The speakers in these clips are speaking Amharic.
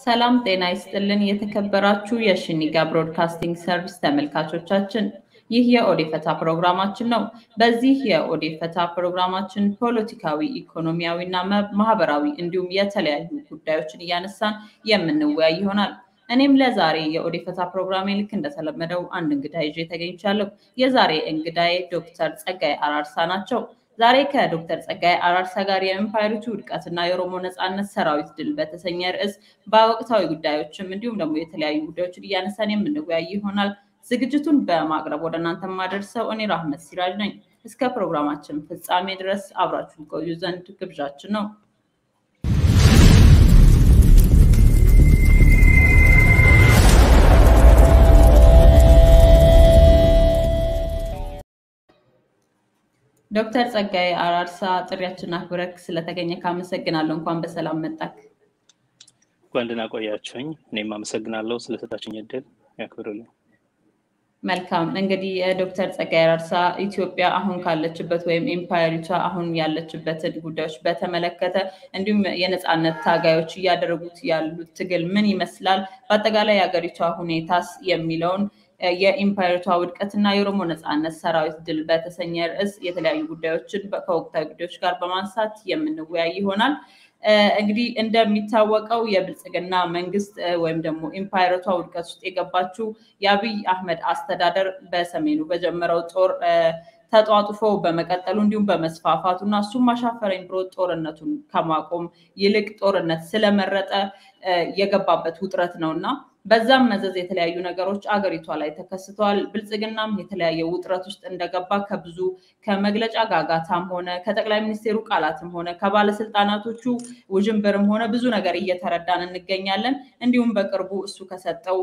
ሰላም ጤና ይስጥልን። የተከበራችሁ የሽኒጋ ብሮድካስቲንግ ሰርቪስ ተመልካቾቻችን ይህ የኦዴፈታ ፕሮግራማችን ነው። በዚህ የኦዴፈታ ፕሮግራማችን ፖለቲካዊ፣ ኢኮኖሚያዊ እና ማህበራዊ እንዲሁም የተለያዩ ጉዳዮችን እያነሳን የምንወያይ ይሆናል። እኔም ለዛሬ የኦዴፈታ ፕሮግራሜ ልክ እንደተለመደው አንድ እንግዳ ይዤ ተገኝቻለሁ። የዛሬ እንግዳዬ ዶክተር ጸጋይ አራርሳ ናቸው። ዛሬ ከዶክተር ጸጋይ አራርሳ ጋር የኤምፓየሪቱ ውድቀትና የኦሮሞ ነፃነት ሰራዊት ድል በተሰኘ ርዕስ በወቅታዊ ጉዳዮችም እንዲሁም ደግሞ የተለያዩ ጉዳዮችን እያነሳን የምንወያይ ይሆናል። ዝግጅቱን በማቅረብ ወደ እናንተ የማደርሰው እኔ ራህመት ሲራጅ ነኝ። እስከ ፕሮግራማችን ፍጻሜ ድረስ አብራችሁን ቆዩ ዘንድ ግብዣችን ነው። ዶክተር ጸጋይ አራርሳ ጥሪያችን አክብረክ ስለተገኘ ካመሰግናለሁ። እንኳን በሰላም መጣክ። እንኳን ደህና ቆያችሁኝ። እኔም አመሰግናለሁ ስለሰጣችሁኝ እድል ያክብሩልኝ። መልካም እንግዲህ ዶክተር ጸጋይ አራርሳ ኢትዮጵያ አሁን ካለችበት ወይም ኤምፓየሪቷ አሁን ያለችበትን ጉዳዮች በተመለከተ እንዲሁም የነፃነት ታጋዮች እያደረጉት ያሉት ትግል ምን ይመስላል፣ በአጠቃላይ የሀገሪቷ ሁኔታስ የሚለውን የኢምፓየሪቷ ውድቀትና የኦሮሞ ነፃነት ሰራዊት ድል በተሰኘ ርዕስ የተለያዩ ጉዳዮችን ከወቅታዊ ጉዳዮች ጋር በማንሳት የምንወያይ ይሆናል። እንግዲህ እንደሚታወቀው የብልጽግና መንግስት ወይም ደግሞ ኢምፓየሪቷ ውድቀት ውስጥ የገባችው የአብይ አህመድ አስተዳደር በሰሜኑ በጀመረው ጦር ተጧጡፎ በመቀጠሉ እንዲሁም በመስፋፋቱ እና እሱም አሻፈረኝ ብሎ ጦርነቱን ከማቆም ይልቅ ጦርነት ስለመረጠ የገባበት ውጥረት ነው እና በዛም መዘዝ የተለያዩ ነገሮች አገሪቷ ላይ ተከስተዋል። ብልጽግናም የተለያየ ውጥረት ውስጥ እንደገባ ከብዙ ከመግለጫ ጋጋታም ሆነ ከጠቅላይ ሚኒስቴሩ ቃላትም ሆነ ከባለስልጣናቶቹ ውዥንብርም ሆነ ብዙ ነገር እየተረዳን እንገኛለን። እንዲሁም በቅርቡ እሱ ከሰጠው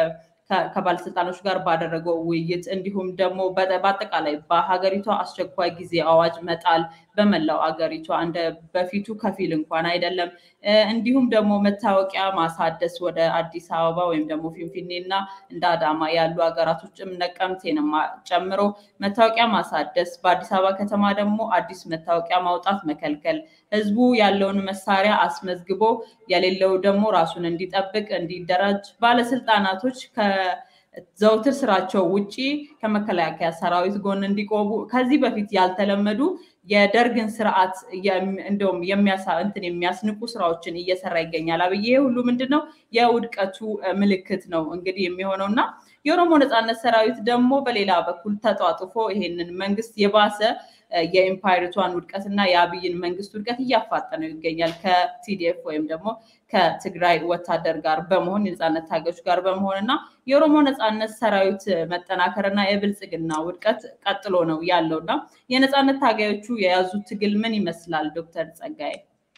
ከባለስልጣኖች ጋር ባደረገው ውይይት እንዲሁም ደግሞ በአጠቃላይ በሀገሪቷ አስቸኳይ ጊዜ አዋጅ መጣል በመላው አገሪቷ እንደ በፊቱ ከፊል እንኳን አይደለም። እንዲሁም ደግሞ መታወቂያ ማሳደስ ወደ አዲስ አበባ ወይም ደግሞ ፊንፊኔ እና እንደ አዳማ ያሉ ሀገራቶችም ነቀምቴንም ጨምሮ መታወቂያ ማሳደስ፣ በአዲስ አበባ ከተማ ደግሞ አዲስ መታወቂያ ማውጣት መከልከል፣ ህዝቡ ያለውን መሳሪያ አስመዝግቦ የሌለው ደግሞ ራሱን እንዲጠብቅ እንዲደራጅ ባለስልጣናቶች ዘውትር ስራቸው ውጪ ከመከላከያ ሰራዊት ጎን እንዲቆሙ ከዚህ በፊት ያልተለመዱ የደርግን ስርዓት እንደውም እንትን የሚያስንቁ ስራዎችን እየሰራ ይገኛል። አብይ ይሄ ሁሉ ምንድን ነው? የውድቀቱ ምልክት ነው እንግዲህ የሚሆነው እና የኦሮሞ ነፃነት ሰራዊት ደግሞ በሌላ በኩል ተጧጥፎ ይሄንን መንግስት የባሰ የኢምፓየሪቷን ውድቀት እና የአብይን መንግስት ውድቀት እያፋጠነው ይገኛል ከቲዲኤፍ ወይም ደግሞ ከትግራይ ወታደር ጋር በመሆን የነፃነት ታጋዮች ጋር በመሆን እና የኦሮሞ ነፃነት ሰራዊት መጠናከር እና የብልጽግና ውድቀት ቀጥሎ ነው ያለው እና የነፃነት ታጋዮቹ የያዙት ትግል ምን ይመስላል? ዶክተር ጸጋዬ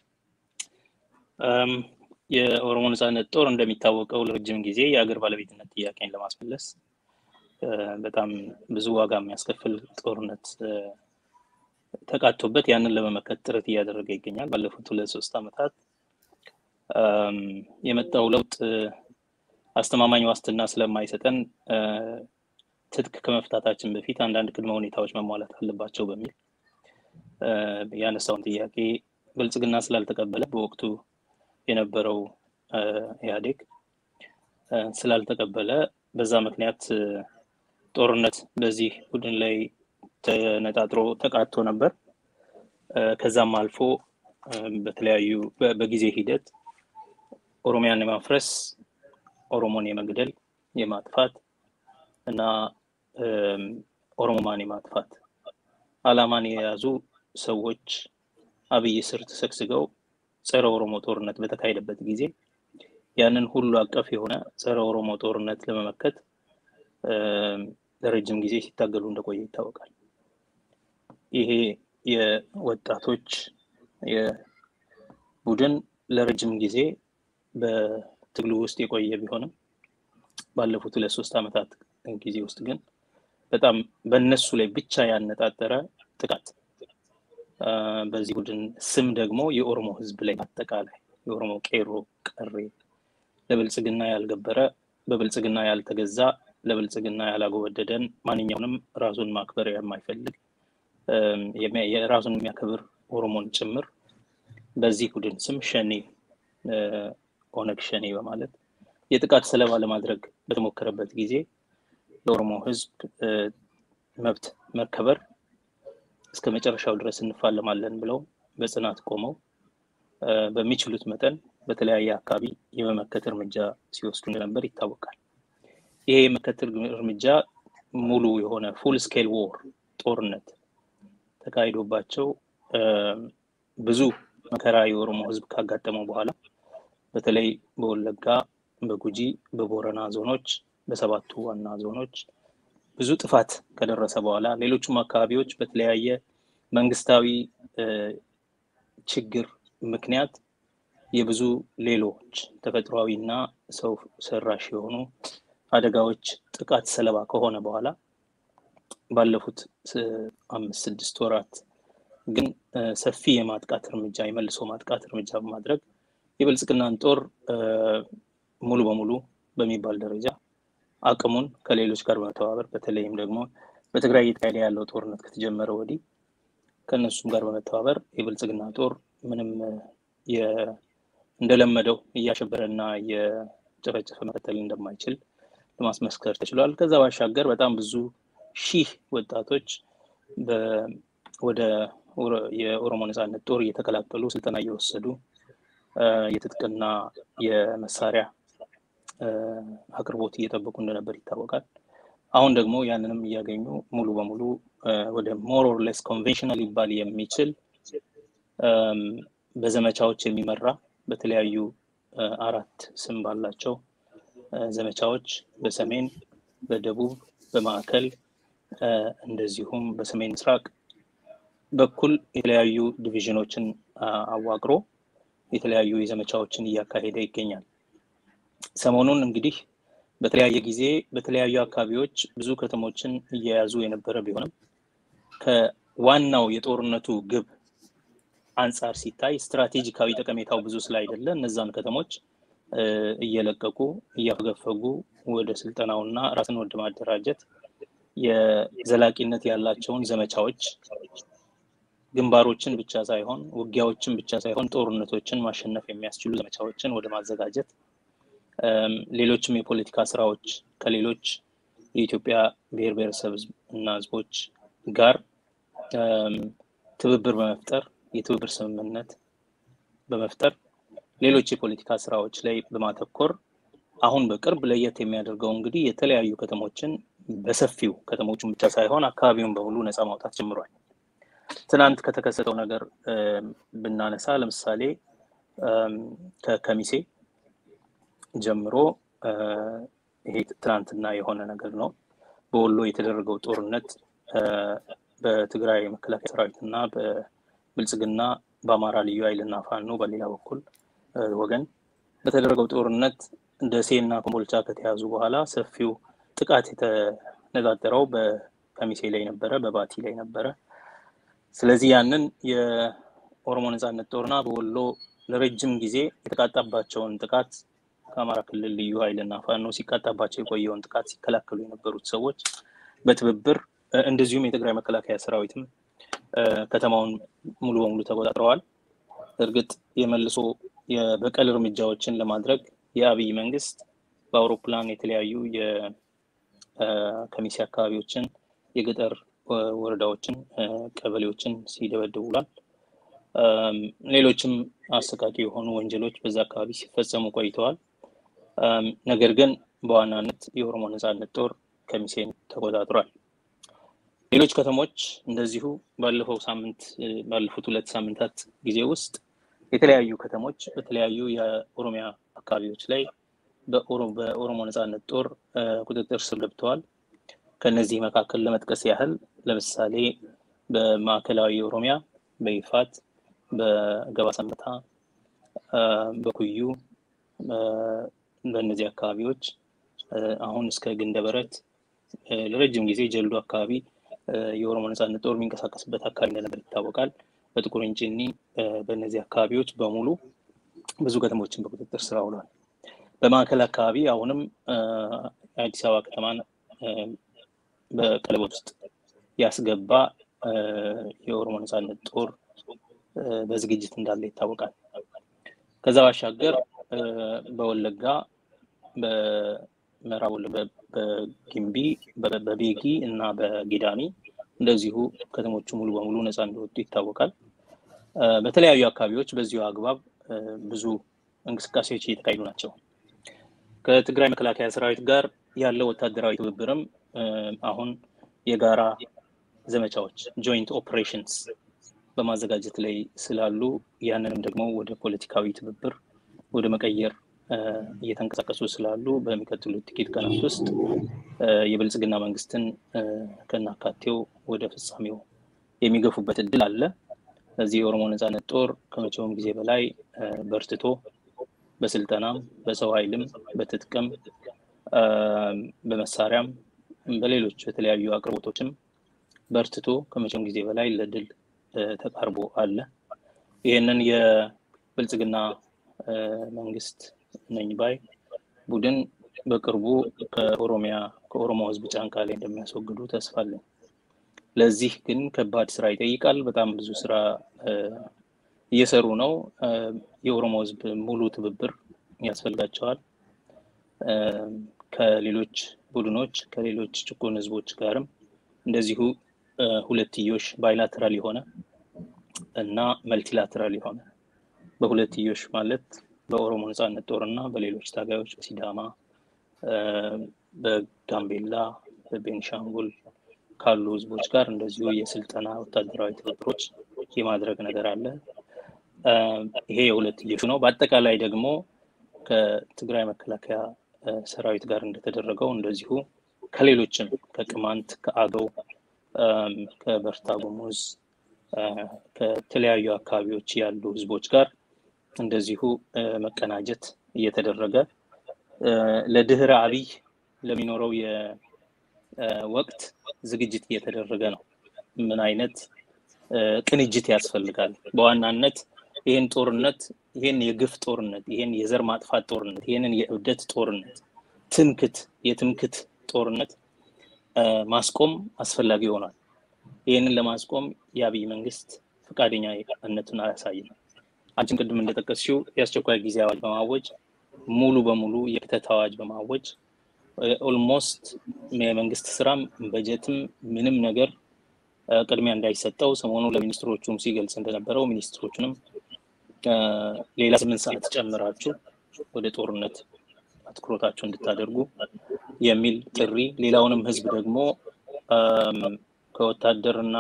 የኦሮሞ ነፃነት ጦር እንደሚታወቀው ለረጅም ጊዜ የአገር ባለቤትነት ጥያቄን ለማስመለስ በጣም ብዙ ዋጋ የሚያስከፍል ጦርነት ተቃቶበት ያንን ለመመከት ጥረት እያደረገ ይገኛል። ባለፉት ሁለት ሶስት ዓመታት የመጣው ለውጥ አስተማማኝ ዋስትና ስለማይሰጠን ትጥቅ ከመፍታታችን በፊት አንዳንድ ቅድመ ሁኔታዎች መሟላት አለባቸው በሚል ያነሳውን ጥያቄ ብልጽግና ስላልተቀበለ በወቅቱ የነበረው ኢህአዴግ ስላልተቀበለ በዛ ምክንያት ጦርነት በዚህ ቡድን ላይ ተነጣጥሮ ተቃቶ ነበር። ከዛም አልፎ በተለያዩ በጊዜ ሂደት ኦሮሚያን የማፍረስ ኦሮሞን የመግደል የማጥፋት እና ኦሮሞማን የማጥፋት አላማን የያዙ ሰዎች አብይ ስር ተሰግስገው ጸረ ኦሮሞ ጦርነት በተካሄደበት ጊዜ ያንን ሁሉ አቀፍ የሆነ ጸረ ኦሮሞ ጦርነት ለመመከት ለረጅም ጊዜ ሲታገሉ እንደቆየ ይታወቃል። ይሄ የወጣቶች የቡድን ለረጅም ጊዜ በትግሉ ውስጥ የቆየ ቢሆንም ባለፉት ሁለት ሶስት ዓመታት ጊዜ ውስጥ ግን በጣም በእነሱ ላይ ብቻ ያነጣጠረ ጥቃት በዚህ ቡድን ስም ደግሞ የኦሮሞ ሕዝብ ላይ በአጠቃላይ የኦሮሞ ቄሮ ቀሬ ለብልጽግና ያልገበረ በብልጽግና ያልተገዛ ለብልጽግና ያላጎበደደን ማንኛውንም ራሱን ማክበር የማይፈልግ የራሱን የሚያከብር ኦሮሞን ጭምር በዚህ ቡድን ስም ሸኔ ኦነግ ሸኔ በማለት የጥቃት ሰለባ ለማድረግ በተሞከረበት ጊዜ የኦሮሞ ህዝብ መብት መከበር እስከ መጨረሻው ድረስ እንፋለማለን ብለው በጽናት ቆመው በሚችሉት መጠን በተለያየ አካባቢ የመመከት እርምጃ ሲወስዱ እንደነበር ይታወቃል። ይሄ የመመከት እርምጃ ሙሉ የሆነ ፉል ስኬል ዎር ጦርነት ተካሂዶባቸው ብዙ መከራ የኦሮሞ ህዝብ ካጋጠመው በኋላ በተለይ በወለጋ፣ በጉጂ፣ በቦረና ዞኖች፣ በሰባቱ ዋና ዞኖች ብዙ ጥፋት ከደረሰ በኋላ ሌሎቹም አካባቢዎች በተለያየ መንግስታዊ ችግር ምክንያት የብዙ ሌሎች ተፈጥሯዊ እና ሰው ሰራሽ የሆኑ አደጋዎች ጥቃት ሰለባ ከሆነ በኋላ ባለፉት አምስት ስድስት ወራት ግን ሰፊ የማጥቃት እርምጃ የመልሶ ማጥቃት እርምጃ በማድረግ የብልጽግናን ጦር ሙሉ በሙሉ በሚባል ደረጃ አቅሙን ከሌሎች ጋር በመተባበር በተለይም ደግሞ በትግራይ እየተካሄደ ያለው ጦርነት ከተጀመረ ወዲህ ከእነሱም ጋር በመተባበር የብልጽግና ጦር ምንም እንደለመደው እያሸበረና የጨፈጨፈ መቀጠል እንደማይችል ለማስመስከር ተችሏል። ከዛ ባሻገር በጣም ብዙ ሺህ ወጣቶች ወደ የኦሮሞ ነፃነት ጦር እየተቀላቀሉ ስልጠና እየወሰዱ የትጥቅና የመሳሪያ አቅርቦት እየጠበቁ እንደነበር ይታወቃል። አሁን ደግሞ ያንንም እያገኙ ሙሉ በሙሉ ወደ ሞር ኦር ሌስ ኮንቬንሽናል ሊባል የሚችል በዘመቻዎች የሚመራ በተለያዩ አራት ስም ባላቸው ዘመቻዎች በሰሜን፣ በደቡብ፣ በማዕከል እንደዚሁም በሰሜን ምስራቅ በኩል የተለያዩ ዲቪዥኖችን አዋቅሮ የተለያዩ የዘመቻዎችን እያካሄደ ይገኛል። ሰሞኑን እንግዲህ በተለያየ ጊዜ በተለያዩ አካባቢዎች ብዙ ከተሞችን እየያዙ የነበረ ቢሆንም ከዋናው የጦርነቱ ግብ አንጻር ሲታይ ስትራቴጂካዊ ጠቀሜታው ብዙ ስላይደለ እነዛን ከተሞች እየለቀቁ እያፈገፈጉ ወደ ስልጠናውና ራስን ወደ ማደራጀት የዘላቂነት ያላቸውን ዘመቻዎች ግንባሮችን ብቻ ሳይሆን ውጊያዎችን ብቻ ሳይሆን ጦርነቶችን ማሸነፍ የሚያስችሉ ዘመቻዎችን ወደ ማዘጋጀት ሌሎችም የፖለቲካ ስራዎች ከሌሎች የኢትዮጵያ ብሔር ብሔረሰብ እና ህዝቦች ጋር ትብብር በመፍጠር የትብብር ስምምነት በመፍጠር ሌሎች የፖለቲካ ስራዎች ላይ በማተኮር አሁን በቅርብ ለየት የሚያደርገው እንግዲህ የተለያዩ ከተሞችን በሰፊው ከተሞቹን ብቻ ሳይሆን አካባቢውን በሙሉ ነፃ ማውጣት ጀምሯል። ትናንት ከተከሰተው ነገር ብናነሳ ለምሳሌ ከከሚሴ ጀምሮ ይሄ ትናንትና የሆነ ነገር ነው። በወሎ የተደረገው ጦርነት በትግራይ መከላከያ ሰራዊት እና በብልጽግና በአማራ ልዩ ኃይልና ፋኖ በሌላ በኩል ወገን በተደረገው ጦርነት ደሴ እና ኮምቦልቻ ከተያዙ በኋላ ሰፊው ጥቃት የተነጣጠረው በከሚሴ ላይ ነበረ፣ በባቲ ላይ ነበረ። ስለዚህ ያንን የኦሮሞ ነፃነት ጦርና በወሎ ለረጅም ጊዜ የተቃጣባቸውን ጥቃት ከአማራ ክልል ልዩ ኃይልና ፋኖ ሲቃጣባቸው የቆየውን ጥቃት ሲከላከሉ የነበሩት ሰዎች በትብብር እንደዚሁም የትግራይ መከላከያ ሰራዊትም ከተማውን ሙሉ በሙሉ ተቆጣጥረዋል። እርግጥ የመልሶ የበቀል እርምጃዎችን ለማድረግ የአብይ መንግስት በአውሮፕላን የተለያዩ የከሚሴ አካባቢዎችን የገጠር ወረዳዎችን፣ ቀበሌዎችን ሲደበድብ ውሏል። ሌሎችም አሰቃቂ የሆኑ ወንጀሎች በዛ አካባቢ ሲፈጸሙ ቆይተዋል። ነገር ግን በዋናነት የኦሮሞ ነፃነት ጦር ከሚሴን ተቆጣጥሯል። ሌሎች ከተሞች እንደዚሁ ባለፈው ሳምንት ባለፉት ሁለት ሳምንታት ጊዜ ውስጥ የተለያዩ ከተሞች በተለያዩ የኦሮሚያ አካባቢዎች ላይ በኦሮሞ ነፃነት ጦር ቁጥጥር ስር ገብተዋል። ከነዚህ መካከል ለመጥቀስ ያህል ለምሳሌ በማዕከላዊ ኦሮሚያ በይፋት፣ በገባ ሰንበታ፣ በኩዩ በእነዚህ አካባቢዎች አሁን እስከ ግንደበረት ለረጅም ጊዜ ጀልዱ አካባቢ የኦሮሞ ነፃነት ጦር የሚንቀሳቀስበት አካባቢ እንደነበር ይታወቃል። በጥቁር እንጭኒ በእነዚህ አካባቢዎች በሙሉ ብዙ ከተሞችን በቁጥጥር ስር አውሏል። በማዕከል አካባቢ አሁንም የአዲስ አበባ ከተማን በቀለበት ውስጥ ያስገባ የኦሮሞ ነፃነት ጦር በዝግጅት እንዳለ ይታወቃል። ከዛ ባሻገር በወለጋ በምዕራብ በጊምቢ በቤጊ እና በጊዳሚ እንደዚሁ ከተሞቹ ሙሉ በሙሉ ነፃ እንደወጡ ይታወቃል። በተለያዩ አካባቢዎች በዚሁ አግባብ ብዙ እንቅስቃሴዎች እየተካሄዱ ናቸው። ከትግራይ መከላከያ ሰራዊት ጋር ያለው ወታደራዊ ትብብርም አሁን የጋራ ዘመቻዎች ጆይንት ኦፕሬሽንስ በማዘጋጀት ላይ ስላሉ ያንንም ደግሞ ወደ ፖለቲካዊ ትብብር ወደ መቀየር እየተንቀሳቀሱ ስላሉ በሚቀጥሉት ጥቂት ቀናት ውስጥ የብልጽግና መንግስትን ከናካቴው ወደ ፍጻሜው የሚገፉበት እድል አለ። ለዚህ የኦሮሞ ነፃነት ጦር ከመቼውም ጊዜ በላይ በርትቶ በስልጠናም በሰው ኃይልም በትጥቅም በመሳሪያም በሌሎች በተለያዩ አቅርቦቶችም በርትቶ ከመቼውም ጊዜ በላይ ለድል ተቃርቦ አለ። ይህንን የብልጽግና መንግስት ነኝ ባይ ቡድን በቅርቡ ከኦሮሚያ ከኦሮሞ ህዝብ ጫንቃ ላይ እንደሚያስወግዱ ተስፋ አለኝ። ለዚህ ግን ከባድ ስራ ይጠይቃል። በጣም ብዙ ስራ እየሰሩ ነው። የኦሮሞ ህዝብ ሙሉ ትብብር ያስፈልጋቸዋል። ከሌሎች ቡድኖች ከሌሎች ጭቁን ህዝቦች ጋርም እንደዚሁ ሁለትዮሽ ባይላተራል የሆነ እና መልቲላተራል የሆነ በሁለትዮሽ ማለት በኦሮሞ ነፃነት ጦር እና በሌሎች ታጋዮች በሲዳማ፣ በጋምቤላ፣ በቤንሻንጉል ካሉ ህዝቦች ጋር እንደዚሁ የስልጠና ወታደራዊ ትብብሮች የማድረግ ነገር አለ። ይሄ የሁለትዮሹ ነው። በአጠቃላይ ደግሞ ከትግራይ መከላከያ ሰራዊት ጋር እንደተደረገው እንደዚሁ ከሌሎችም ከቅማንት፣ ከአገው፣ ከበርታ ጉሙዝ፣ ከተለያዩ አካባቢዎች ያሉ ህዝቦች ጋር እንደዚሁ መቀናጀት እየተደረገ ለድህረ አብይ ለሚኖረው የወቅት ዝግጅት እየተደረገ ነው። ምን አይነት ቅንጅት ያስፈልጋል? በዋናነት ይህን ጦርነት ይህን የግፍ ጦርነት ይህን የዘር ማጥፋት ጦርነት ይህንን የእብደት ጦርነት ትምክት የትምክት ጦርነት ማስቆም አስፈላጊ ይሆናል። ይህንን ለማስቆም የአብይ መንግስት ፈቃደኛነቱን አያሳይም። አንቺም ቅድም እንደጠቀስሽው የአስቸኳይ ጊዜ አዋጅ በማወጅ ሙሉ በሙሉ የክተት አዋጅ በማወጅ ኦልሞስት የመንግስት ስራም በጀትም ምንም ነገር ቅድሚያ እንዳይሰጠው ሰሞኑ ለሚኒስትሮቹም ሲገልጽ እንደነበረው ሚኒስትሮቹንም ሌላ ስምንት ሰዓት ጨምራችሁ ወደ ጦርነት አትኩሮታችሁ እንድታደርጉ የሚል ጥሪ፣ ሌላውንም ህዝብ ደግሞ ከወታደር እና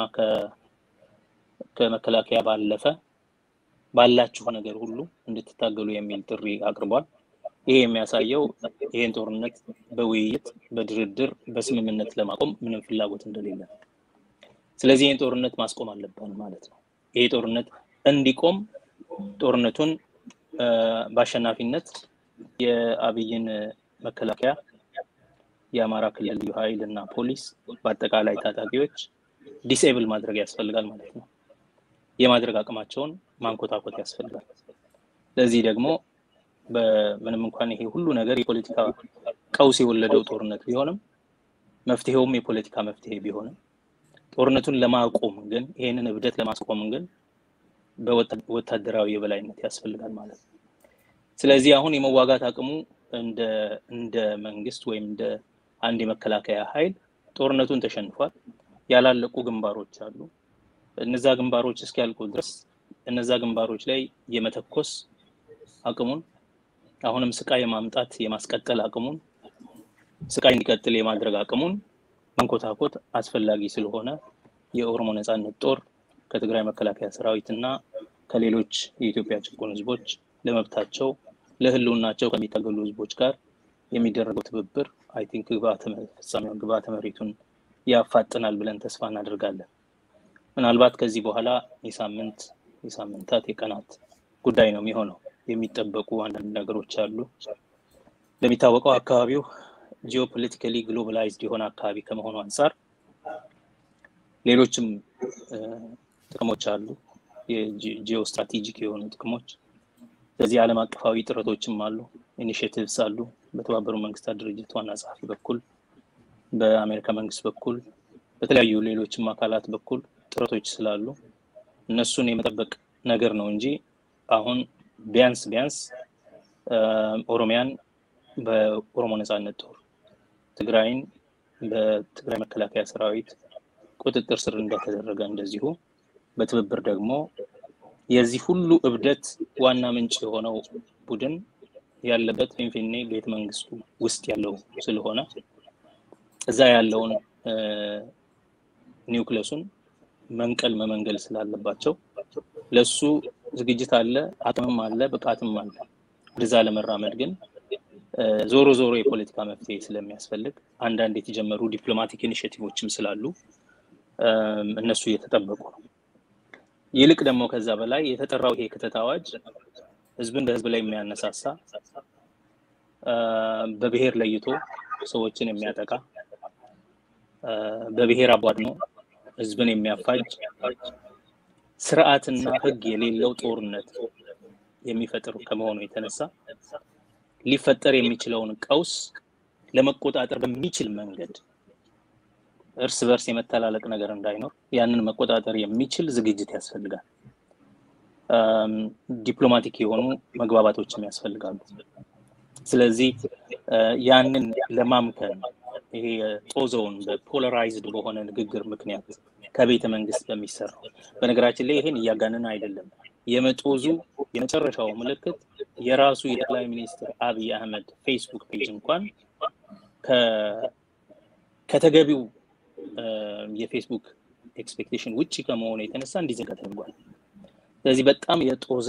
ከመከላከያ ባለፈ ባላችሁ ነገር ሁሉ እንድትታገሉ የሚል ጥሪ አቅርቧል። ይሄ የሚያሳየው ይህን ጦርነት በውይይት በድርድር በስምምነት ለማቆም ምንም ፍላጎት እንደሌለ ነው። ስለዚህ ይህን ጦርነት ማስቆም አለብን ማለት ነው። ይሄ ጦርነት እንዲቆም ጦርነቱን በአሸናፊነት የአብይን መከላከያ፣ የአማራ ክልል ልዩ ኃይል እና ፖሊስ በአጠቃላይ ታጣቂዎች ዲስኤብል ማድረግ ያስፈልጋል ማለት ነው። የማድረግ አቅማቸውን ማንኮታኮት ያስፈልጋል። ለዚህ ደግሞ በምንም እንኳን ይሄ ሁሉ ነገር የፖለቲካ ቀውስ የወለደው ጦርነት ቢሆንም መፍትሄውም የፖለቲካ መፍትሄ ቢሆንም ጦርነቱን ለማቆም ግን ይህንን እብደት ለማስቆም ግን በወታደራዊ የበላይነት ያስፈልጋል ማለት ነው። ስለዚህ አሁን የመዋጋት አቅሙ እንደ መንግስት ወይም እንደ አንድ የመከላከያ ኃይል ጦርነቱን ተሸንፏል። ያላለቁ ግንባሮች አሉ። እነዛ ግንባሮች እስኪያልቁ ድረስ እነዛ ግንባሮች ላይ የመተኮስ አቅሙን አሁንም ስቃይ የማምጣት የማስቀጠል አቅሙን ስቃይ እንዲቀጥል የማድረግ አቅሙን መንኮታኮት አስፈላጊ ስለሆነ የኦሮሞ ነፃነት ጦር ከትግራይ መከላከያ ሰራዊት እና ከሌሎች የኢትዮጵያ ጭቁን ህዝቦች ለመብታቸው ለህልውናቸው ከሚታገሉ ህዝቦች ጋር የሚደረገው ትብብር አይ ቲንክ ፍጻሜውን ግብዓተ መሬቱን ያፋጥናል ብለን ተስፋ እናደርጋለን። ምናልባት ከዚህ በኋላ የሳምንት የሳምንታት የቀናት ጉዳይ ነው የሚሆነው። የሚጠበቁ አንዳንድ ነገሮች አሉ። እንደሚታወቀው አካባቢው ጂኦፖለቲካሊ ግሎባላይዝድ የሆነ አካባቢ ከመሆኑ አንጻር ሌሎችም ጥቅሞች አሉ፣ የጂኦ ስትራቴጂክ የሆኑ ጥቅሞች። ስለዚህ ዓለም አቀፋዊ ጥረቶችም አሉ፣ ኢኒሽቲቭስ አሉ። በተባበሩ መንግስታት ድርጅት ዋና ጸሐፊ በኩል በአሜሪካ መንግስት በኩል በተለያዩ ሌሎችም አካላት በኩል ጥረቶች ስላሉ እነሱን የመጠበቅ ነገር ነው እንጂ አሁን ቢያንስ ቢያንስ ኦሮሚያን በኦሮሞ ነፃነት ጦር፣ ትግራይን በትግራይ መከላከያ ሰራዊት ቁጥጥር ስር እንደተደረገ እንደዚሁ በትብብር ደግሞ የዚህ ሁሉ እብደት ዋና ምንጭ የሆነው ቡድን ያለበት ፊንፊኔ ቤተ መንግስቱ ውስጥ ያለው ስለሆነ እዛ ያለውን ኒውክለሱን መንቀል መመንገል ስላለባቸው ለሱ ዝግጅት አለ፣ አቅምም አለ፣ ብቃትም አለ። ወደዛ ለመራመድ ግን ዞሮ ዞሮ የፖለቲካ መፍትሄ ስለሚያስፈልግ አንዳንድ የተጀመሩ ዲፕሎማቲክ ኢኒሽቲቮችም ስላሉ እነሱ እየተጠበቁ ነው። ይልቅ ደግሞ ከዛ በላይ የተጠራው ይሄ ክተት አዋጅ ህዝብን በህዝብ ላይ የሚያነሳሳ በብሔር ለይቶ ሰዎችን የሚያጠቃ በብሔር አቧድኖ ህዝብን የሚያፋጅ ስርዓትና ህግ የሌለው ጦርነት የሚፈጥር ከመሆኑ የተነሳ ሊፈጠር የሚችለውን ቀውስ ለመቆጣጠር በሚችል መንገድ እርስ በርስ የመተላለቅ ነገር እንዳይኖር ያንን መቆጣጠር የሚችል ዝግጅት ያስፈልጋል። ዲፕሎማቲክ የሆኑ መግባባቶችም ያስፈልጋሉ። ስለዚህ ያንን ለማምከን ይሄ ጦዘውን በፖለራይዝድ በሆነ ንግግር ምክንያት ከቤተ መንግስት በሚሰራው በነገራችን ላይ ይሄን እያጋንን አይደለም። የመጦዙ የመጨረሻው ምልክት የራሱ የጠቅላይ ሚኒስትር አብይ አህመድ ፌስቡክ ፔጅ እንኳን ከተገቢው የፌስቡክ ኤክስፔክቴሽን ውጭ ከመሆኑ የተነሳ እንዲዘጋ ተደርጓል። ስለዚህ በጣም የጦዘ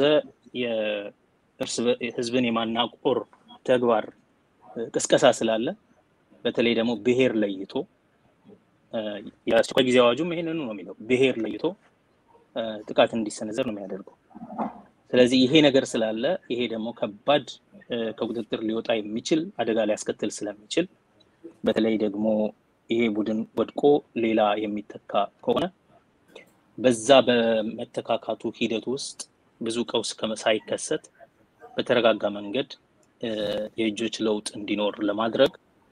ህዝብን የማናቆር ተግባር ቅስቀሳ ስላለ በተለይ ደግሞ ብሔር ለይቶ የአስቸኳይ ጊዜ አዋጁም ይሄንኑ ነው የሚለው ብሔር ለይቶ ጥቃት እንዲሰነዘር ነው የሚያደርገው። ስለዚህ ይሄ ነገር ስላለ ይሄ ደግሞ ከባድ ከቁጥጥር ሊወጣ የሚችል አደጋ ሊያስከትል ስለሚችል በተለይ ደግሞ ይሄ ቡድን ወድቆ ሌላ የሚተካ ከሆነ በዛ በመተካካቱ ሂደት ውስጥ ብዙ ቀውስ ሳይከሰት በተረጋጋ መንገድ የእጆች ለውጥ እንዲኖር ለማድረግ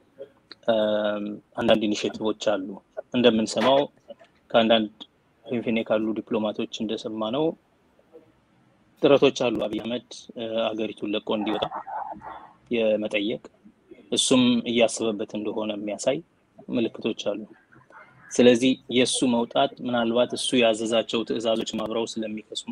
አንዳንድ ኢኒሽቲቮች አሉ። እንደምንሰማው ከአንዳንድ ፊንፊኔ ካሉ ዲፕሎማቶች እንደሰማ ነው ጥረቶች አሉ። አብይ አህመድ አገሪቱን ለቆ እንዲወጣ የመጠየቅ እሱም እያሰበበት እንደሆነ የሚያሳይ ምልክቶች አሉ። ስለዚህ የእሱ መውጣት ምናልባት እሱ ያዘዛቸው ትዕዛዞች አብረው ስለሚከስሙ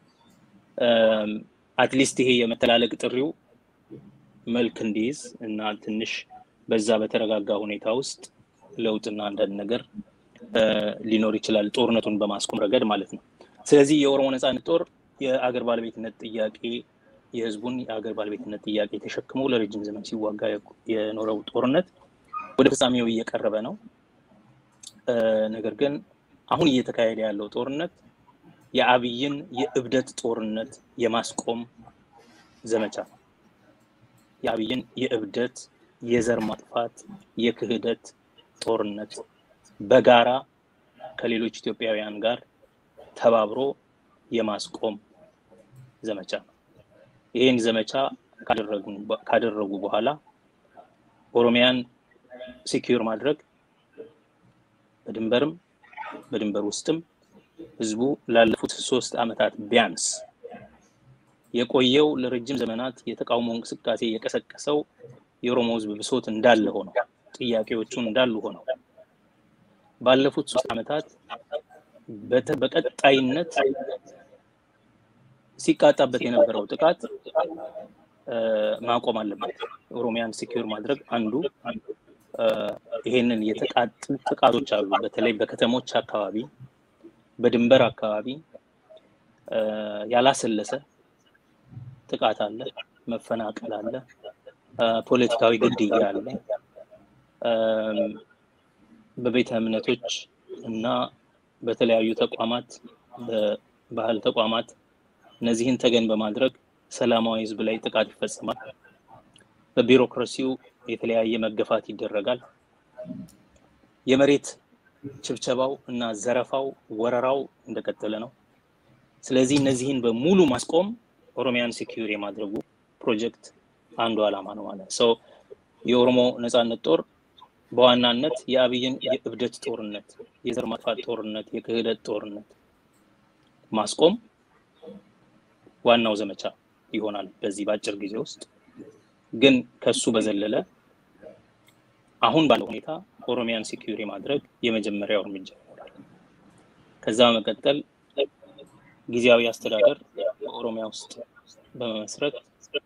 አትሊስት ይሄ የመተላለቅ ጥሪው መልክ እንዲይዝ እና ትንሽ በዛ በተረጋጋ ሁኔታ ውስጥ ለውጥና አንዳንድ ነገር ሊኖር ይችላል፣ ጦርነቱን በማስቆም ረገድ ማለት ነው። ስለዚህ የኦሮሞ ነፃነት ጦር የአገር ባለቤትነት ጥያቄ የህዝቡን የአገር ባለቤትነት ጥያቄ ተሸክሞ ለረጅም ዘመን ሲዋጋ የኖረው ጦርነት ወደ ፍጻሜው እየቀረበ ነው። ነገር ግን አሁን እየተካሄደ ያለው ጦርነት የአብይን የእብደት ጦርነት የማስቆም ዘመቻ ነው። የአብይን የእብደት የዘር ማጥፋት የክህደት ጦርነት በጋራ ከሌሎች ኢትዮጵያውያን ጋር ተባብሮ የማስቆም ዘመቻ ነው። ይህን ዘመቻ ካደረጉ በኋላ ኦሮሚያን ሴኪዩር ማድረግ በድንበርም በድንበር ውስጥም ህዝቡ ላለፉት ሶስት ዓመታት ቢያንስ የቆየው ለረጅም ዘመናት የተቃውሞ እንቅስቃሴ የቀሰቀሰው የኦሮሞ ህዝብ ብሶት እንዳለ ሆነው ጥያቄዎቹ እንዳሉ ሆነው ባለፉት ሶስት ዓመታት በቀጣይነት ሲቃጣበት የነበረው ጥቃት ማቆም አለበት። ኦሮሚያን ሴኪዩር ማድረግ አንዱ ይሄንን የተቃጡ ጥቃቶች አሉ። በተለይ በከተሞች አካባቢ፣ በድንበር አካባቢ ያላሰለሰ ጥቃት አለ፣ መፈናቀል አለ፣ ፖለቲካዊ ግድያ አለ። በቤተ እምነቶች እና በተለያዩ ተቋማት በባህል ተቋማት እነዚህን ተገን በማድረግ ሰላማዊ ህዝብ ላይ ጥቃት ይፈጸማል። በቢሮክራሲው የተለያየ መገፋት ይደረጋል። የመሬት ችብቸባው እና ዘረፋው፣ ወረራው እንደቀጠለ ነው። ስለዚህ እነዚህን በሙሉ ማስቆም ኦሮሚያን ሴኪዩር የማድረጉ ፕሮጀክት አንዱ ዓላማ ነው ማለት ነው። የኦሮሞ ነፃነት ጦር በዋናነት የአብይን የእብደት ጦርነት፣ የዘር ማጥፋት ጦርነት፣ የክህደት ጦርነት ማስቆም ዋናው ዘመቻ ይሆናል በዚህ በአጭር ጊዜ ውስጥ። ግን ከሱ በዘለለ አሁን ባለው ሁኔታ ኦሮሚያን ሴኪዩር የማድረግ የመጀመሪያው እርምጃ ይኖራል። ከዛ በመቀጠል ጊዜያዊ አስተዳደር በኦሮሚያ ውስጥ በመመስረት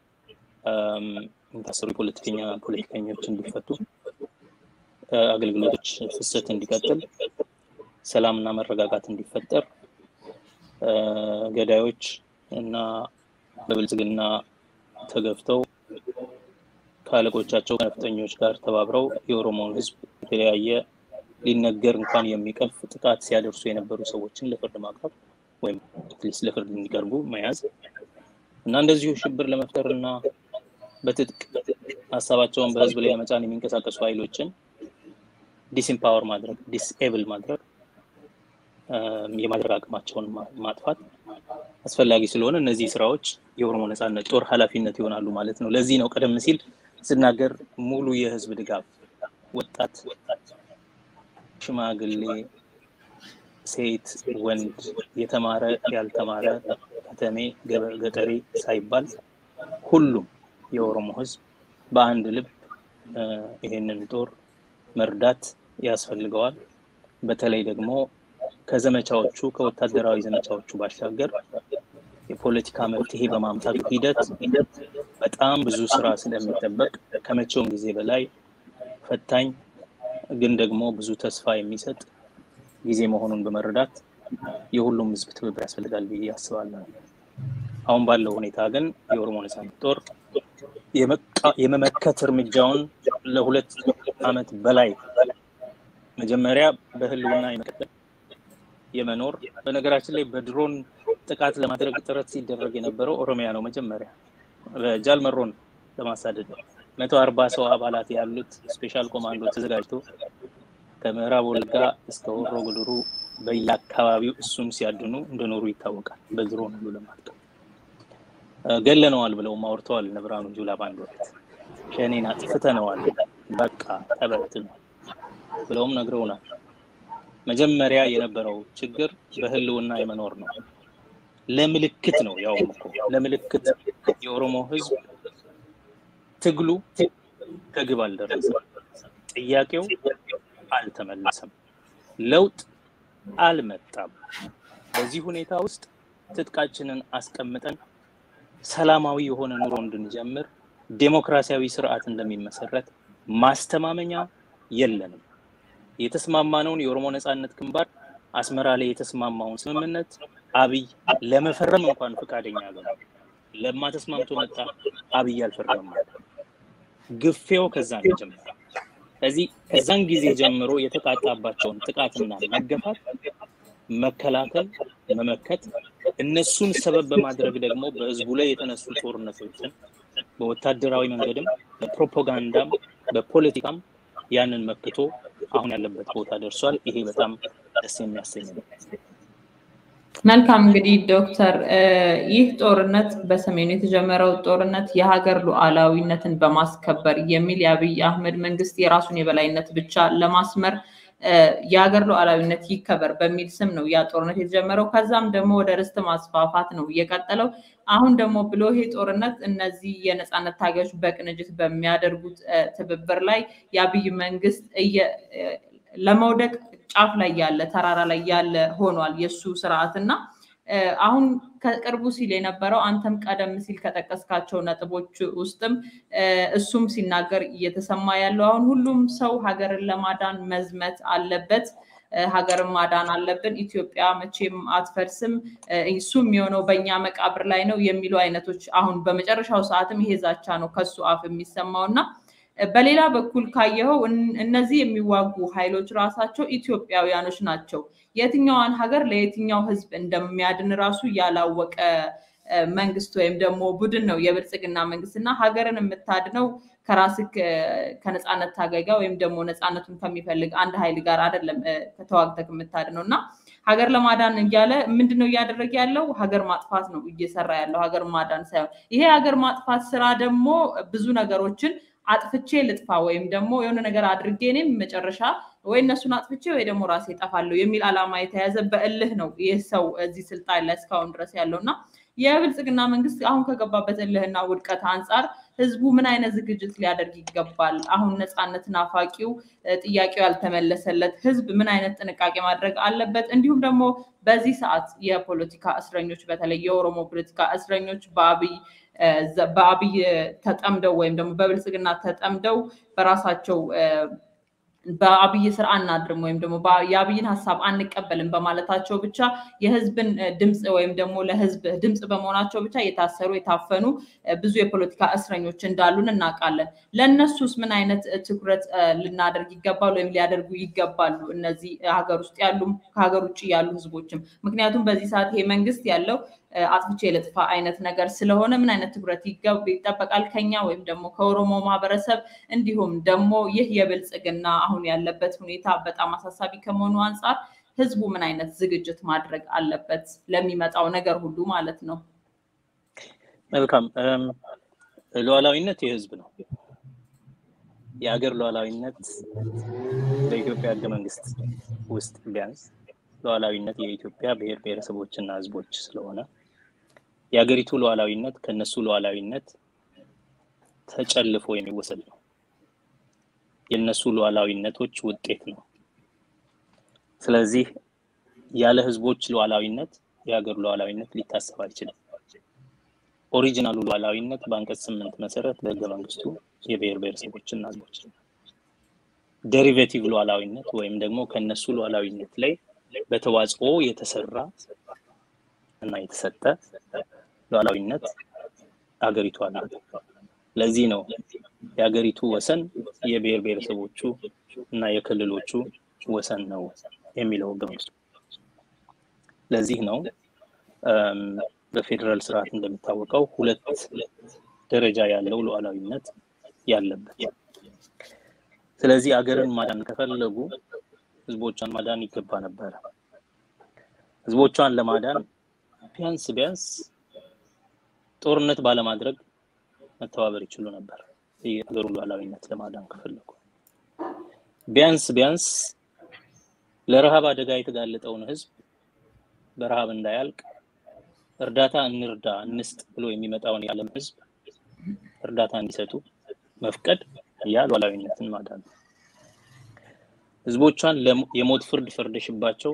የታሰሩ የፖለቲከኛ ፖለቲከኞች እንዲፈቱ፣ አገልግሎቶች ፍሰት እንዲቀጥል፣ ሰላምና መረጋጋት እንዲፈጠር፣ ገዳዮች እና በብልጽግና ተገፍተው ከአለቆቻቸው ከነፍጠኞች ጋር ተባብረው የኦሮሞውን ሕዝብ የተለያየ ሊነገር እንኳን የሚቀፍ ጥቃት ሲያደርሱ የነበሩ ሰዎችን ለፍርድ ማቅረብ ወይም ፕሊስ ለፍርድ እንዲቀርቡ መያዝ እና እንደዚሁ ሽብር ለመፍጠር እና በትጥቅ ሀሳባቸውን በህዝብ ላይ ለመጫን የሚንቀሳቀሱ ኃይሎችን ዲስኢምፓወር ማድረግ ዲስኤብል ማድረግ የማድረግ አቅማቸውን ማጥፋት አስፈላጊ ስለሆነ እነዚህ ስራዎች የኦሮሞ ነጻነት ጦር ኃላፊነት ይሆናሉ ማለት ነው። ለዚህ ነው ቀደም ሲል ስናገር ሙሉ የህዝብ ድጋፍ ወጣት፣ ሽማግሌ፣ ሴት፣ ወንድ፣ የተማረ፣ ያልተማረ፣ ከተሜ፣ ገጠሬ ሳይባል ሁሉም የኦሮሞ ህዝብ በአንድ ልብ ይሄንን ጦር መርዳት ያስፈልገዋል። በተለይ ደግሞ ከዘመቻዎቹ ከወታደራዊ ዘመቻዎቹ ባሻገር የፖለቲካ መፍትሄ በማምጣቱ ሂደት በጣም ብዙ ስራ ስለሚጠበቅ ከመቼውም ጊዜ በላይ ፈታኝ ግን ደግሞ ብዙ ተስፋ የሚሰጥ ጊዜ መሆኑን በመረዳት የሁሉም ህዝብ ትብብር ያስፈልጋል ብዬ አስባለሁ። አሁን ባለው ሁኔታ ግን የኦሮሞ ነጻነት ጦር የመመከት እርምጃውን ለሁለት ዓመት በላይ መጀመሪያ በህልውና የመቀጠል የመኖር በነገራችን ላይ በድሮን ጥቃት ለማድረግ ጥረት ሲደረግ የነበረው ኦሮሚያ ነው። መጀመሪያ በጃል መሮን ለማሳደድ መቶ አርባ ሰው አባላት ያሉት ስፔሻል ኮማንዶ ተዘጋጅቶ ከምዕራብ ወለጋ እስከ ሆሮ ጉዱሩ በየአካባቢው እሱን ሲያድኑ እንደኖሩ ይታወቃል። በድሮን ሁሉ ለማጥቀም ገለነዋል ብለውም አውርተዋል። እነ ብርሃኑ ጁላ በአንድ ወቅት ሸኔን አጥፍተነዋል፣ በቃ ተበትኗል ብለውም ነግረውናል። መጀመሪያ የነበረው ችግር በህልውና የመኖር ነው። ለምልክት ነው ያው እኮ ለምልክት የኦሮሞ ህዝብ ትግሉ ከግብ አልደረሰም። ጥያቄው አልተመለሰም። ለውጥ አልመጣም። በዚህ ሁኔታ ውስጥ ትጥቃችንን አስቀምጠን ሰላማዊ የሆነ ኑሮ እንድንጀምር ዴሞክራሲያዊ ስርዓት እንደሚመሰረት ማስተማመኛ የለንም። የተስማማነውን የኦሮሞ ነጻነት ግንባር አስመራ ላይ የተስማማውን ስምምነት አብይ ለመፈረም እንኳን ፈቃደኛ ያገ ለማ ተስማምቶ መጣ። አብይ አልፈረመም። ግፌው ከዛ ነው የጀመረው። ስለዚህ ከዛን ጊዜ ጀምሮ የተቃጣባቸውን ጥቃትና መገፋት መከላከል፣ መመከት እነሱን ሰበብ በማድረግ ደግሞ በህዝቡ ላይ የተነሱ ጦርነቶችን በወታደራዊ መንገድም በፕሮፓጋንዳም በፖለቲካም ያንን መክቶ አሁን ያለበት ቦታ ደርሷል። ይሄ በጣም ደስ የሚያሰኝ ነው። መልካም እንግዲህ ዶክተር ይህ ጦርነት በሰሜኑ የተጀመረው ጦርነት የሀገር ሉዓላዊነትን በማስከበር የሚል የአብይ አህመድ መንግስት የራሱን የበላይነት ብቻ ለማስመር የሀገር ሉዓላዊነት ይከበር በሚል ስም ነው ያ ጦርነት የተጀመረው። ከዛም ደግሞ ወደ ርስት ማስፋፋት ነው እየቀጠለው። አሁን ደግሞ ብሎ ይሄ ጦርነት እነዚህ የነፃነት ታጋዮች በቅንጅት በሚያደርጉት ትብብር ላይ የአብይ መንግስት ለመውደቅ ጫፍ ላይ ያለ ተራራ ላይ ያለ ሆኗል የእሱ ስርዓት እና አሁን ከቅርቡ ሲል የነበረው አንተም ቀደም ሲል ከጠቀስካቸው ነጥቦች ውስጥም እሱም ሲናገር እየተሰማ ያለው አሁን ሁሉም ሰው ሀገርን ለማዳን መዝመት አለበት፣ ሀገርን ማዳን አለብን፣ ኢትዮጵያ መቼም አትፈርስም፣ እሱ የሚሆነው በእኛ መቃብር ላይ ነው የሚሉ አይነቶች አሁን በመጨረሻው ሰዓትም ይሄ ዛቻ ነው ከሱ አፍ የሚሰማው እና በሌላ በኩል ካየኸው እነዚህ የሚዋጉ ኃይሎች ራሳቸው ኢትዮጵያውያኖች ናቸው። የትኛዋን ሀገር ለየትኛው ህዝብ እንደሚያድን ራሱ ያላወቀ መንግስት ወይም ደግሞ ቡድን ነው የብልጽግና መንግስት እና ሀገርን የምታድነው ከራስህ ከነፃነት ታጋይ ጋር ወይም ደግሞ ነፃነቱን ከሚፈልግ አንድ ኃይል ጋር አይደለም ከተዋግተህ የምታድነው እና ሀገር ለማዳን እያለ ምንድነው እያደረገ ያለው? ሀገር ማጥፋት ነው እየሰራ ያለው ሀገር ማዳን ሳይሆን ይሄ ሀገር ማጥፋት ስራ ደግሞ ብዙ ነገሮችን አጥፍቼ ልጥፋ ወይም ደግሞ የሆነ ነገር አድርጌ እኔም መጨረሻ ወይ እነሱን አጥፍቼ ወይ ደግሞ ራሴ እጠፋለሁ የሚል ዓላማ የተያዘ በእልህ ነው ይህ ሰው እዚህ ስልጣን ላይ እስካሁን ድረስ ያለው እና የብልጽግና መንግስት አሁን ከገባበት እልህና ውድቀት አንጻር ህዝቡ ምን አይነት ዝግጅት ሊያደርግ ይገባል? አሁን ነፃነት ናፋቂው ጥያቄው ያልተመለሰለት ህዝብ ምን አይነት ጥንቃቄ ማድረግ አለበት? እንዲሁም ደግሞ በዚህ ሰዓት የፖለቲካ እስረኞች በተለይ የኦሮሞ ፖለቲካ እስረኞች በአብይ በአብይ ተጠምደው ወይም ደግሞ በብልጽግና ተጠምደው በራሳቸው በአብይ ስር አናድርም ወይም ደግሞ የአብይን ሀሳብ አንቀበልም በማለታቸው ብቻ የህዝብን ድምፅ ወይም ደግሞ ለህዝብ ድምፅ በመሆናቸው ብቻ የታሰሩ የታፈኑ ብዙ የፖለቲካ እስረኞች እንዳሉን እናውቃለን። ለእነሱስ ምን አይነት ትኩረት ልናደርግ ይገባል ወይም ሊያደርጉ ይገባሉ? እነዚህ ሀገር ውስጥ ያሉም ከሀገር ውጭ ያሉ ህዝቦችም ምክንያቱም በዚህ ሰዓት ይሄ መንግስት ያለው አጥፍቼ ልጥፋ አይነት ነገር ስለሆነ ምን አይነት ትኩረት ይጠበቃል ከኛ ወይም ደግሞ ከኦሮሞ ማህበረሰብ እንዲሁም ደግሞ ይህ የብልጽግና አሁን ያለበት ሁኔታ በጣም አሳሳቢ ከመሆኑ አንጻር ህዝቡ ምን አይነት ዝግጅት ማድረግ አለበት ለሚመጣው ነገር ሁሉ ማለት ነው? መልካም። ሉዓላዊነት የህዝብ ነው። የሀገር ሉዓላዊነት በኢትዮጵያ ህገ መንግስት ውስጥ ቢያንስ ሉዓላዊነት የኢትዮጵያ ብሔር ብሔረሰቦችና ህዝቦች ስለሆነ የሀገሪቱ ሉዓላዊነት ከነሱ ሉዓላዊነት ተጨልፎ የሚወሰድ ነው። የነሱ ሉዓላዊነቶች ውጤት ነው። ስለዚህ ያለ ህዝቦች ሉዓላዊነት የሀገር ሉዓላዊነት ሊታሰብ አይችልም። ኦሪጂናሉ ሉዓላዊነት በአንቀጽ ስምንት መሰረት በህገ መንግስቱ የብሔር ብሔረሰቦችና ህዝቦች ዴሪቬቲቭ ሉዓላዊነት ወይም ደግሞ ከነሱ ሉዓላዊነት ላይ በተዋጽኦ የተሰራ እና የተሰጠ ሉዓላዊነት ሀገሪቱ አላት። ለዚህ ነው የሀገሪቱ ወሰን የብሔር ብሔረሰቦቹ እና የክልሎቹ ወሰን ነው የሚለው ህገ መንግስቱ። ለዚህ ነው በፌዴራል ስርዓት እንደሚታወቀው ሁለት ደረጃ ያለው ሉዓላዊነት ያለበት። ስለዚህ ሀገርን ማዳን ከፈለጉ ህዝቦቿን ማዳን ይገባ ነበረ። ህዝቦቿን ለማዳን ቢያንስ ቢያንስ ጦርነት ባለማድረግ መተባበር ይችሉ ነበር። የሀገሩን ሉዓላዊነት ለማዳን ከፈለጉ ቢያንስ ቢያንስ ለረሃብ አደጋ የተጋለጠውን ህዝብ በረሃብ እንዳያልቅ እርዳታ እንርዳ እንስጥ ብሎ የሚመጣውን የዓለም ህዝብ እርዳታ እንዲሰጡ መፍቀድ ያ ሉዓላዊነትን ማዳን ነው። ህዝቦቿን የሞት ፍርድ ፈርደሽባቸው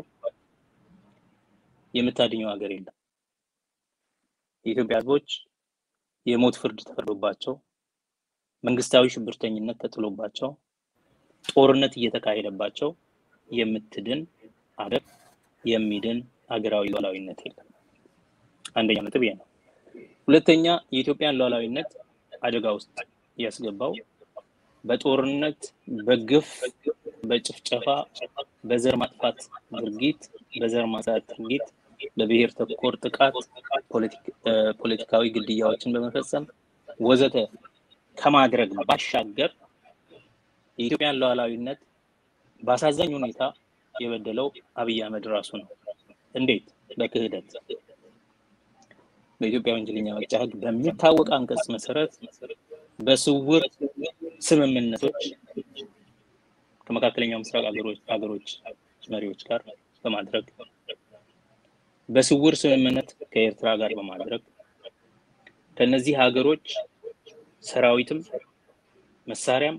የምታድኘው ሀገር የለም። የኢትዮጵያ ህዝቦች የሞት ፍርድ ተፈርዶባቸው መንግስታዊ ሽብርተኝነት ተጥሎባቸው ጦርነት እየተካሄደባቸው የምትድን ሀገር የሚድን ሀገራዊ ሉዓላዊነት የለም። አንደኛ ነጥብ ይሄ ነው። ሁለተኛ የኢትዮጵያን ሉዓላዊነት አደጋ ውስጥ ያስገባው በጦርነት፣ በግፍ፣ በጭፍጨፋ፣ በዘር ማጥፋት ድርጊት፣ በዘር ማጽዳት ድርጊት፣ በብሔር ተኮር ጥቃት፣ ፖለቲካዊ ግድያዎችን በመፈጸም ወዘተ ከማድረግ ባሻገር የኢትዮጵያን ሉዓላዊነት በአሳዛኝ ሁኔታ የበደለው አብይ አህመድ ራሱ ነው። እንዴት? በክህደት በኢትዮጵያ ወንጀለኛ መቅጫ ሕግ በሚታወቅ አንቀጽ መሰረት በስውር ስምምነቶች ከመካከለኛው ምስራቅ ሀገሮች መሪዎች ጋር በማድረግ በስውር ስምምነት ከኤርትራ ጋር በማድረግ ከነዚህ ሀገሮች ሰራዊትም መሳሪያም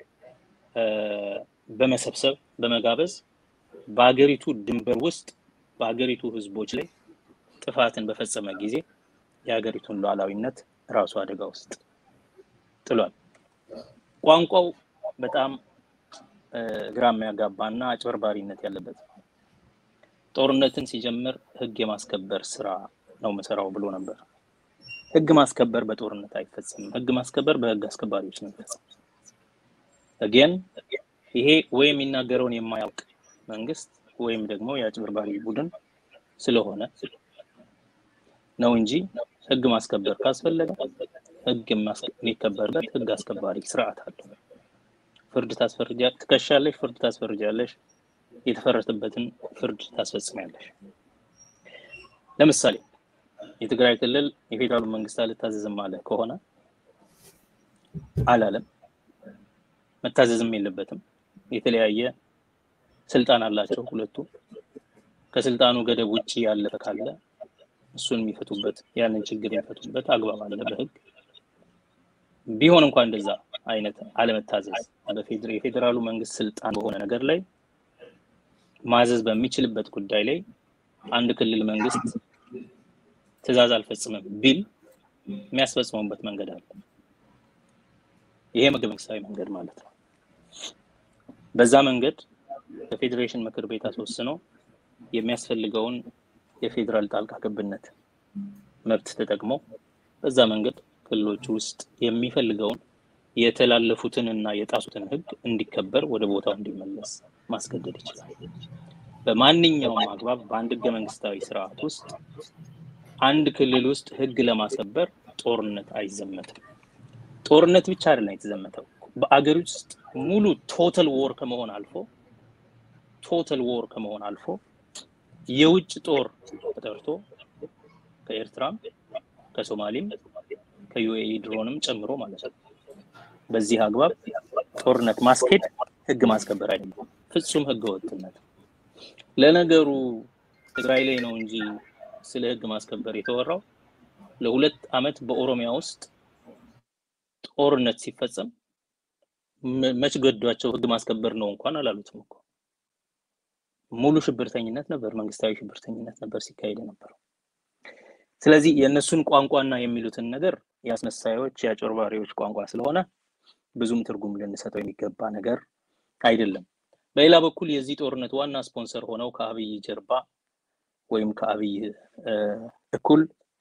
በመሰብሰብ በመጋበዝ በሀገሪቱ ድንበር ውስጥ በሀገሪቱ ህዝቦች ላይ ጥፋትን በፈጸመ ጊዜ የሀገሪቱን ሉዓላዊነት ራሱ አደጋ ውስጥ ጥሏል። ቋንቋው በጣም ግራ የሚያጋባና አጭበርባሪነት ያለበት ጦርነትን ሲጀምር ህግ የማስከበር ስራ ነው መሰራው ብሎ ነበር። ህግ ማስከበር በጦርነት አይፈጸምም። ህግ ማስከበር በህግ አስከባሪዎች ነው የሚፈጸም። ግን ይሄ ወይ የሚናገረውን የማያውቅ መንግስት ወይም ደግሞ የአጭበርባሪ ቡድን ስለሆነ ነው እንጂ ህግ ማስከበር ካስፈለገ ህግ የሚከበርበት ህግ አስከባሪ ስርዓት አለው። ፍርድ ታስፈርጃ ትከሻለሽ፣ ፍርድ ታስፈርጃለሽ፣ የተፈረደበትን ፍርድ ታስፈጽሚያለሽ። ለምሳሌ የትግራይ ክልል የፌዴራሉ መንግስት አልታዘዝም አለ ከሆነ አላለም፣ መታዘዝም የለበትም። የተለያየ ስልጣን አላቸው ሁለቱ። ከስልጣኑ ገደብ ውጭ ያለፈ ካለ እሱን የሚፈቱበት ያንን ችግር የሚፈቱበት አግባብ አለ በህግ። ቢሆን እንኳን እንደዛ አይነት አለመታዘዝ የፌዴራሉ መንግስት ስልጣን በሆነ ነገር ላይ ማዘዝ በሚችልበት ጉዳይ ላይ አንድ ክልል መንግስት ትዕዛዝ አልፈጽምም ቢል የሚያስፈጽመውበት መንገድ አለ። ይሄ ህገ መንግስታዊ መንገድ ማለት ነው። በዛ መንገድ በፌዴሬሽን ምክር ቤት አስወስኖ የሚያስፈልገውን የፌዴራል ጣልቃ ገብነት መብት ተጠቅሞ በዛ መንገድ ክልሎች ውስጥ የሚፈልገውን የተላለፉትን እና የጣሱትን ህግ እንዲከበር ወደ ቦታው እንዲመለስ ማስገደድ ይችላል። በማንኛውም አግባብ በአንድ ህገ መንግስታዊ ስርዓት ውስጥ አንድ ክልል ውስጥ ህግ ለማስከበር ጦርነት አይዘመትም። ጦርነት ብቻ አይደለም የተዘመተው በአገር ውስጥ ሙሉ ቶታል ዎር ከመሆን አልፎ ቶታል ዎር ከመሆን አልፎ የውጭ ጦር ተጠርቶ ከኤርትራም ከሶማሌም ከዩኤኢ ድሮንም ጨምሮ ማለት ነው። በዚህ አግባብ ጦርነት ማስኬድ ህግ ማስከበር አይደለም፣ ፍጹም ህገ ወጥነት። ለነገሩ ትግራይ ላይ ነው እንጂ ስለ ህግ ማስከበር የተወራው ለሁለት አመት በኦሮሚያ ውስጥ ጦርነት ሲፈጸም መች ገዷቸው ህግ ማስከበር ነው እንኳን አላሉትም እኮ። ሙሉ ሽብርተኝነት ነበር፣ መንግስታዊ ሽብርተኝነት ነበር ሲካሄድ የነበረው። ስለዚህ የእነሱን ቋንቋና የሚሉትን ነገር የአስመሳዮች የአጭበርባሪዎች ቋንቋ ስለሆነ ብዙም ትርጉም ልንሰጠው የሚገባ ነገር አይደለም። በሌላ በኩል የዚህ ጦርነት ዋና ስፖንሰር ሆነው ከአብይ ጀርባ ወይም ከአብይ እኩል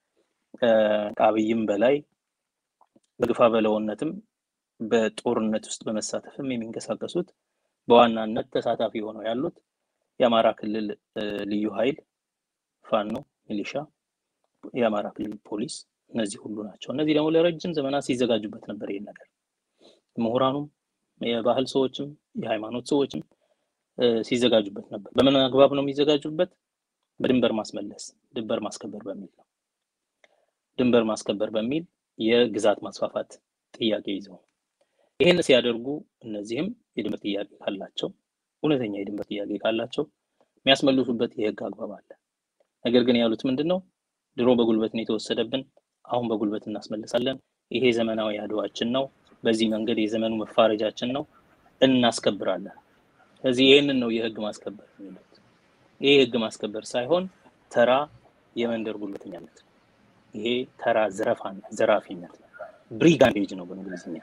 ከአብይም በላይ በግፋ በለውነትም በጦርነት ውስጥ በመሳተፍም የሚንቀሳቀሱት በዋናነት ተሳታፊ ሆነው ያሉት የአማራ ክልል ልዩ ኃይል፣ ፋኖ፣ ሚሊሻ፣ የአማራ ክልል ፖሊስ እነዚህ ሁሉ ናቸው። እነዚህ ደግሞ ለረጅም ዘመናት ሲዘጋጁበት ነበር ይህን ነገር ምሁራኑም፣ የባህል ሰዎችም፣ የሃይማኖት ሰዎችም ሲዘጋጁበት ነበር። በምን አግባብ ነው የሚዘጋጁበት? በድንበር ማስመለስ፣ ድንበር ማስከበር በሚል ነው። ድንበር ማስከበር በሚል የግዛት ማስፋፋት ጥያቄ ይዘው ይህን ሲያደርጉ እነዚህም የድንበር ጥያቄ ካላቸው እውነተኛ የድንበር ጥያቄ ካላቸው የሚያስመልሱበት የህግ አግባብ አለ። ነገር ግን ያሉት ምንድን ነው? ድሮ በጉልበት ነው የተወሰደብን፣ አሁን በጉልበት እናስመልሳለን። ይሄ ዘመናዊ አድዋችን ነው፣ በዚህ መንገድ የዘመኑ መፋረጃችን ነው፣ እናስከብራለን። ስለዚህ ይህንን ነው የህግ ማስከበር የሚሉት። ይሄ የህግ ማስከበር ሳይሆን ተራ የመንደር ጉልበተኛነት ነው። ይሄ ተራ ዘረፋነት፣ ዘራፊነት ነው። ብሪጋንዴጅ ነው በእንግሊዝኛ።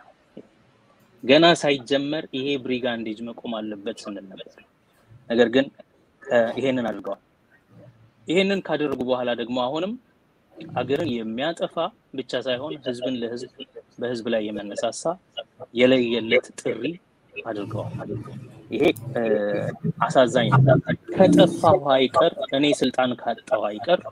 ገና ሳይጀመር ይሄ ብሪጋንዴጅ መቆም አለበት ስንል ነበር። ነገር ግን ይሄንን አድርገዋል። ይሄንን ካደረጉ በኋላ ደግሞ አሁንም አገርን የሚያጠፋ ብቻ ሳይሆን ህዝብን ለህዝብ በህዝብ ላይ የመነሳሳ የለየለት ጥሪ አድርገዋል። ይሄ አሳዛኝ ነው። ከጠፋሁ አይቀር እኔ ስልጣን ካጣሁ አይቀር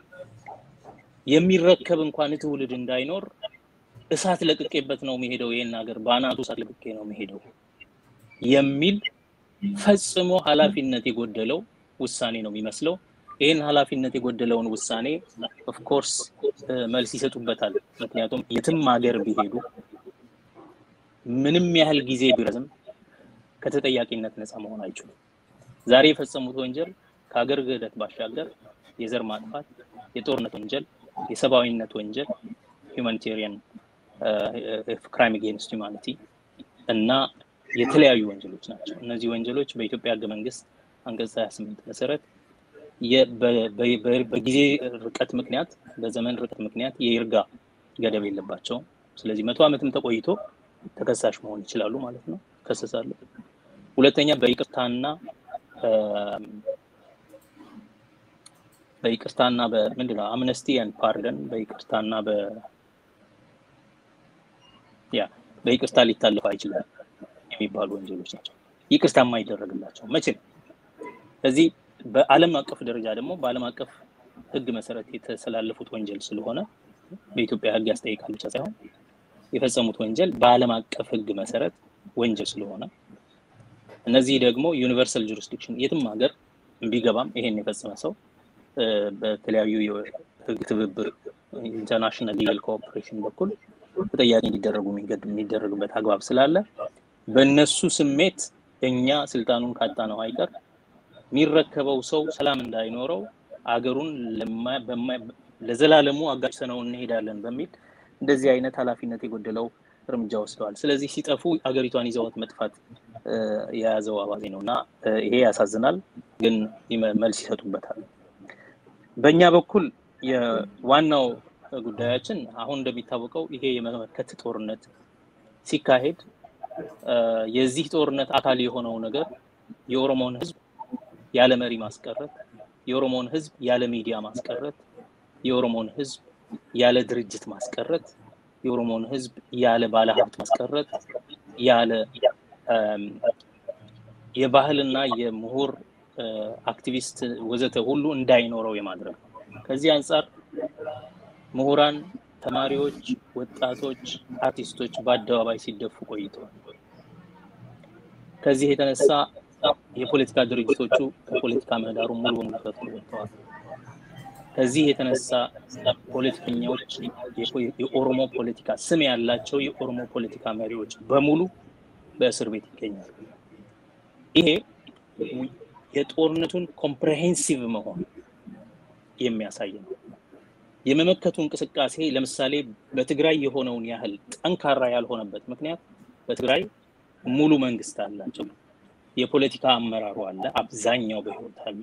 የሚረከብ እንኳን ትውልድ እንዳይኖር እሳት ለቅቄበት ነው የሚሄደው፣ ይሄን ሀገር በአናቱ እሳት ለቅቄ ነው የሚሄደው የሚል ፈጽሞ ኃላፊነት የጎደለው ውሳኔ ነው የሚመስለው። ይህን ኃላፊነት የጎደለውን ውሳኔ ኦፍኮርስ መልስ ይሰጡበታል። ምክንያቱም የትም ሀገር ቢሄዱ ምንም ያህል ጊዜ ቢረዝም ከተጠያቂነት ነፃ መሆን አይችሉም። ዛሬ የፈጸሙት ወንጀል ከሀገር ክህደት ባሻገር የዘር ማጥፋት፣ የጦርነት ወንጀል፣ የሰብአዊነት ወንጀል ሁማኒቴሪያን ክራይም አጌንስት ሁማኒቲ እና የተለያዩ ወንጀሎች ናቸው። እነዚህ ወንጀሎች በኢትዮጵያ ህገ መንግስት አንቀጽ 28 መሰረት በጊዜ ርቀት ምክንያት በዘመን ርቀት ምክንያት የይርጋ ገደብ የለባቸውም። ስለዚህ መቶ ዓመትም ተቆይቶ ተከሳሽ መሆን ይችላሉ ማለት ነው፣ ከሰሳሉ። ሁለተኛ በይቅርታና በይቅርታና በምንድን ነው አምነስቲ ኤንድ ፓርደን በይቅርታና በ ያ በይቅርታ ሊታለፉ አይችልም የሚባሉ ወንጀሎች ናቸው። ይቅርታ የማይደረግላቸው መቼም። ስለዚህ በዓለም አቀፍ ደረጃ ደግሞ በዓለም አቀፍ ህግ መሰረት የተሰላለፉት ወንጀል ስለሆነ በኢትዮጵያ ህግ ያስጠይቃል ብቻ ሳይሆን የፈጸሙት ወንጀል በዓለም አቀፍ ህግ መሰረት ወንጀል ስለሆነ እነዚህ ደግሞ ዩኒቨርሳል ጁሪስዲክሽን የትም ሀገር ቢገባም ይሄን የፈጸመ ሰው በተለያዩ የህግ ትብብር ኢንተርናሽናል ሊጋል ኮኦፕሬሽን በኩል ተጠያቂ እንዲደረጉ የሚደረግበት አግባብ ስላለ በእነሱ ስሜት እኛ ስልጣኑን ካጣ ነው አይቀር የሚረከበው ሰው ሰላም እንዳይኖረው አገሩን ለዘላለሙ አጋጭተነው እንሄዳለን በሚል እንደዚህ አይነት ኃላፊነት የጎደለው እርምጃ ወስደዋል። ስለዚህ ሲጠፉ አገሪቷን ይዘዋት መጥፋት የያዘው አባዜ ነው እና ይሄ ያሳዝናል፣ ግን መልስ ይሰጡበታል። በእኛ በኩል የዋናው ጉዳያችን አሁን እንደሚታወቀው ይሄ የመመከት ጦርነት ሲካሄድ የዚህ ጦርነት አካል የሆነው ነገር የኦሮሞን ህዝብ ያለ መሪ ማስቀረት፣ የኦሮሞን ህዝብ ያለ ሚዲያ ማስቀረት፣ የኦሮሞን ህዝብ ያለ ድርጅት ማስቀረት፣ የኦሮሞን ህዝብ ያለ ባለሀብት ማስቀረት፣ ያለ የባህልና የምሁር አክቲቪስት ወዘተ ሁሉ እንዳይኖረው የማድረግ ነው። ከዚህ አንጻር ምሁራን፣ ተማሪዎች፣ ወጣቶች፣ አርቲስቶች በአደባባይ ሲደፉ ቆይተዋል። ከዚህ የተነሳ የፖለቲካ ድርጅቶቹ ከፖለቲካ ምህዳሩ ሙሉ በሙሉ ተጥሎ ወጥተዋል። ከዚህ የተነሳ ፖለቲከኞች፣ የኦሮሞ ፖለቲካ ስም ያላቸው የኦሮሞ ፖለቲካ መሪዎች በሙሉ በእስር ቤት ይገኛሉ። ይሄ የጦርነቱን ኮምፕሬሄንሲቭ መሆን የሚያሳይ ነው። የመመከቱ እንቅስቃሴ ለምሳሌ በትግራይ የሆነውን ያህል ጠንካራ ያልሆነበት ምክንያት በትግራይ ሙሉ መንግስት አላቸው። የፖለቲካ አመራሩ አለ፣ አብዛኛው በህይወት አለ።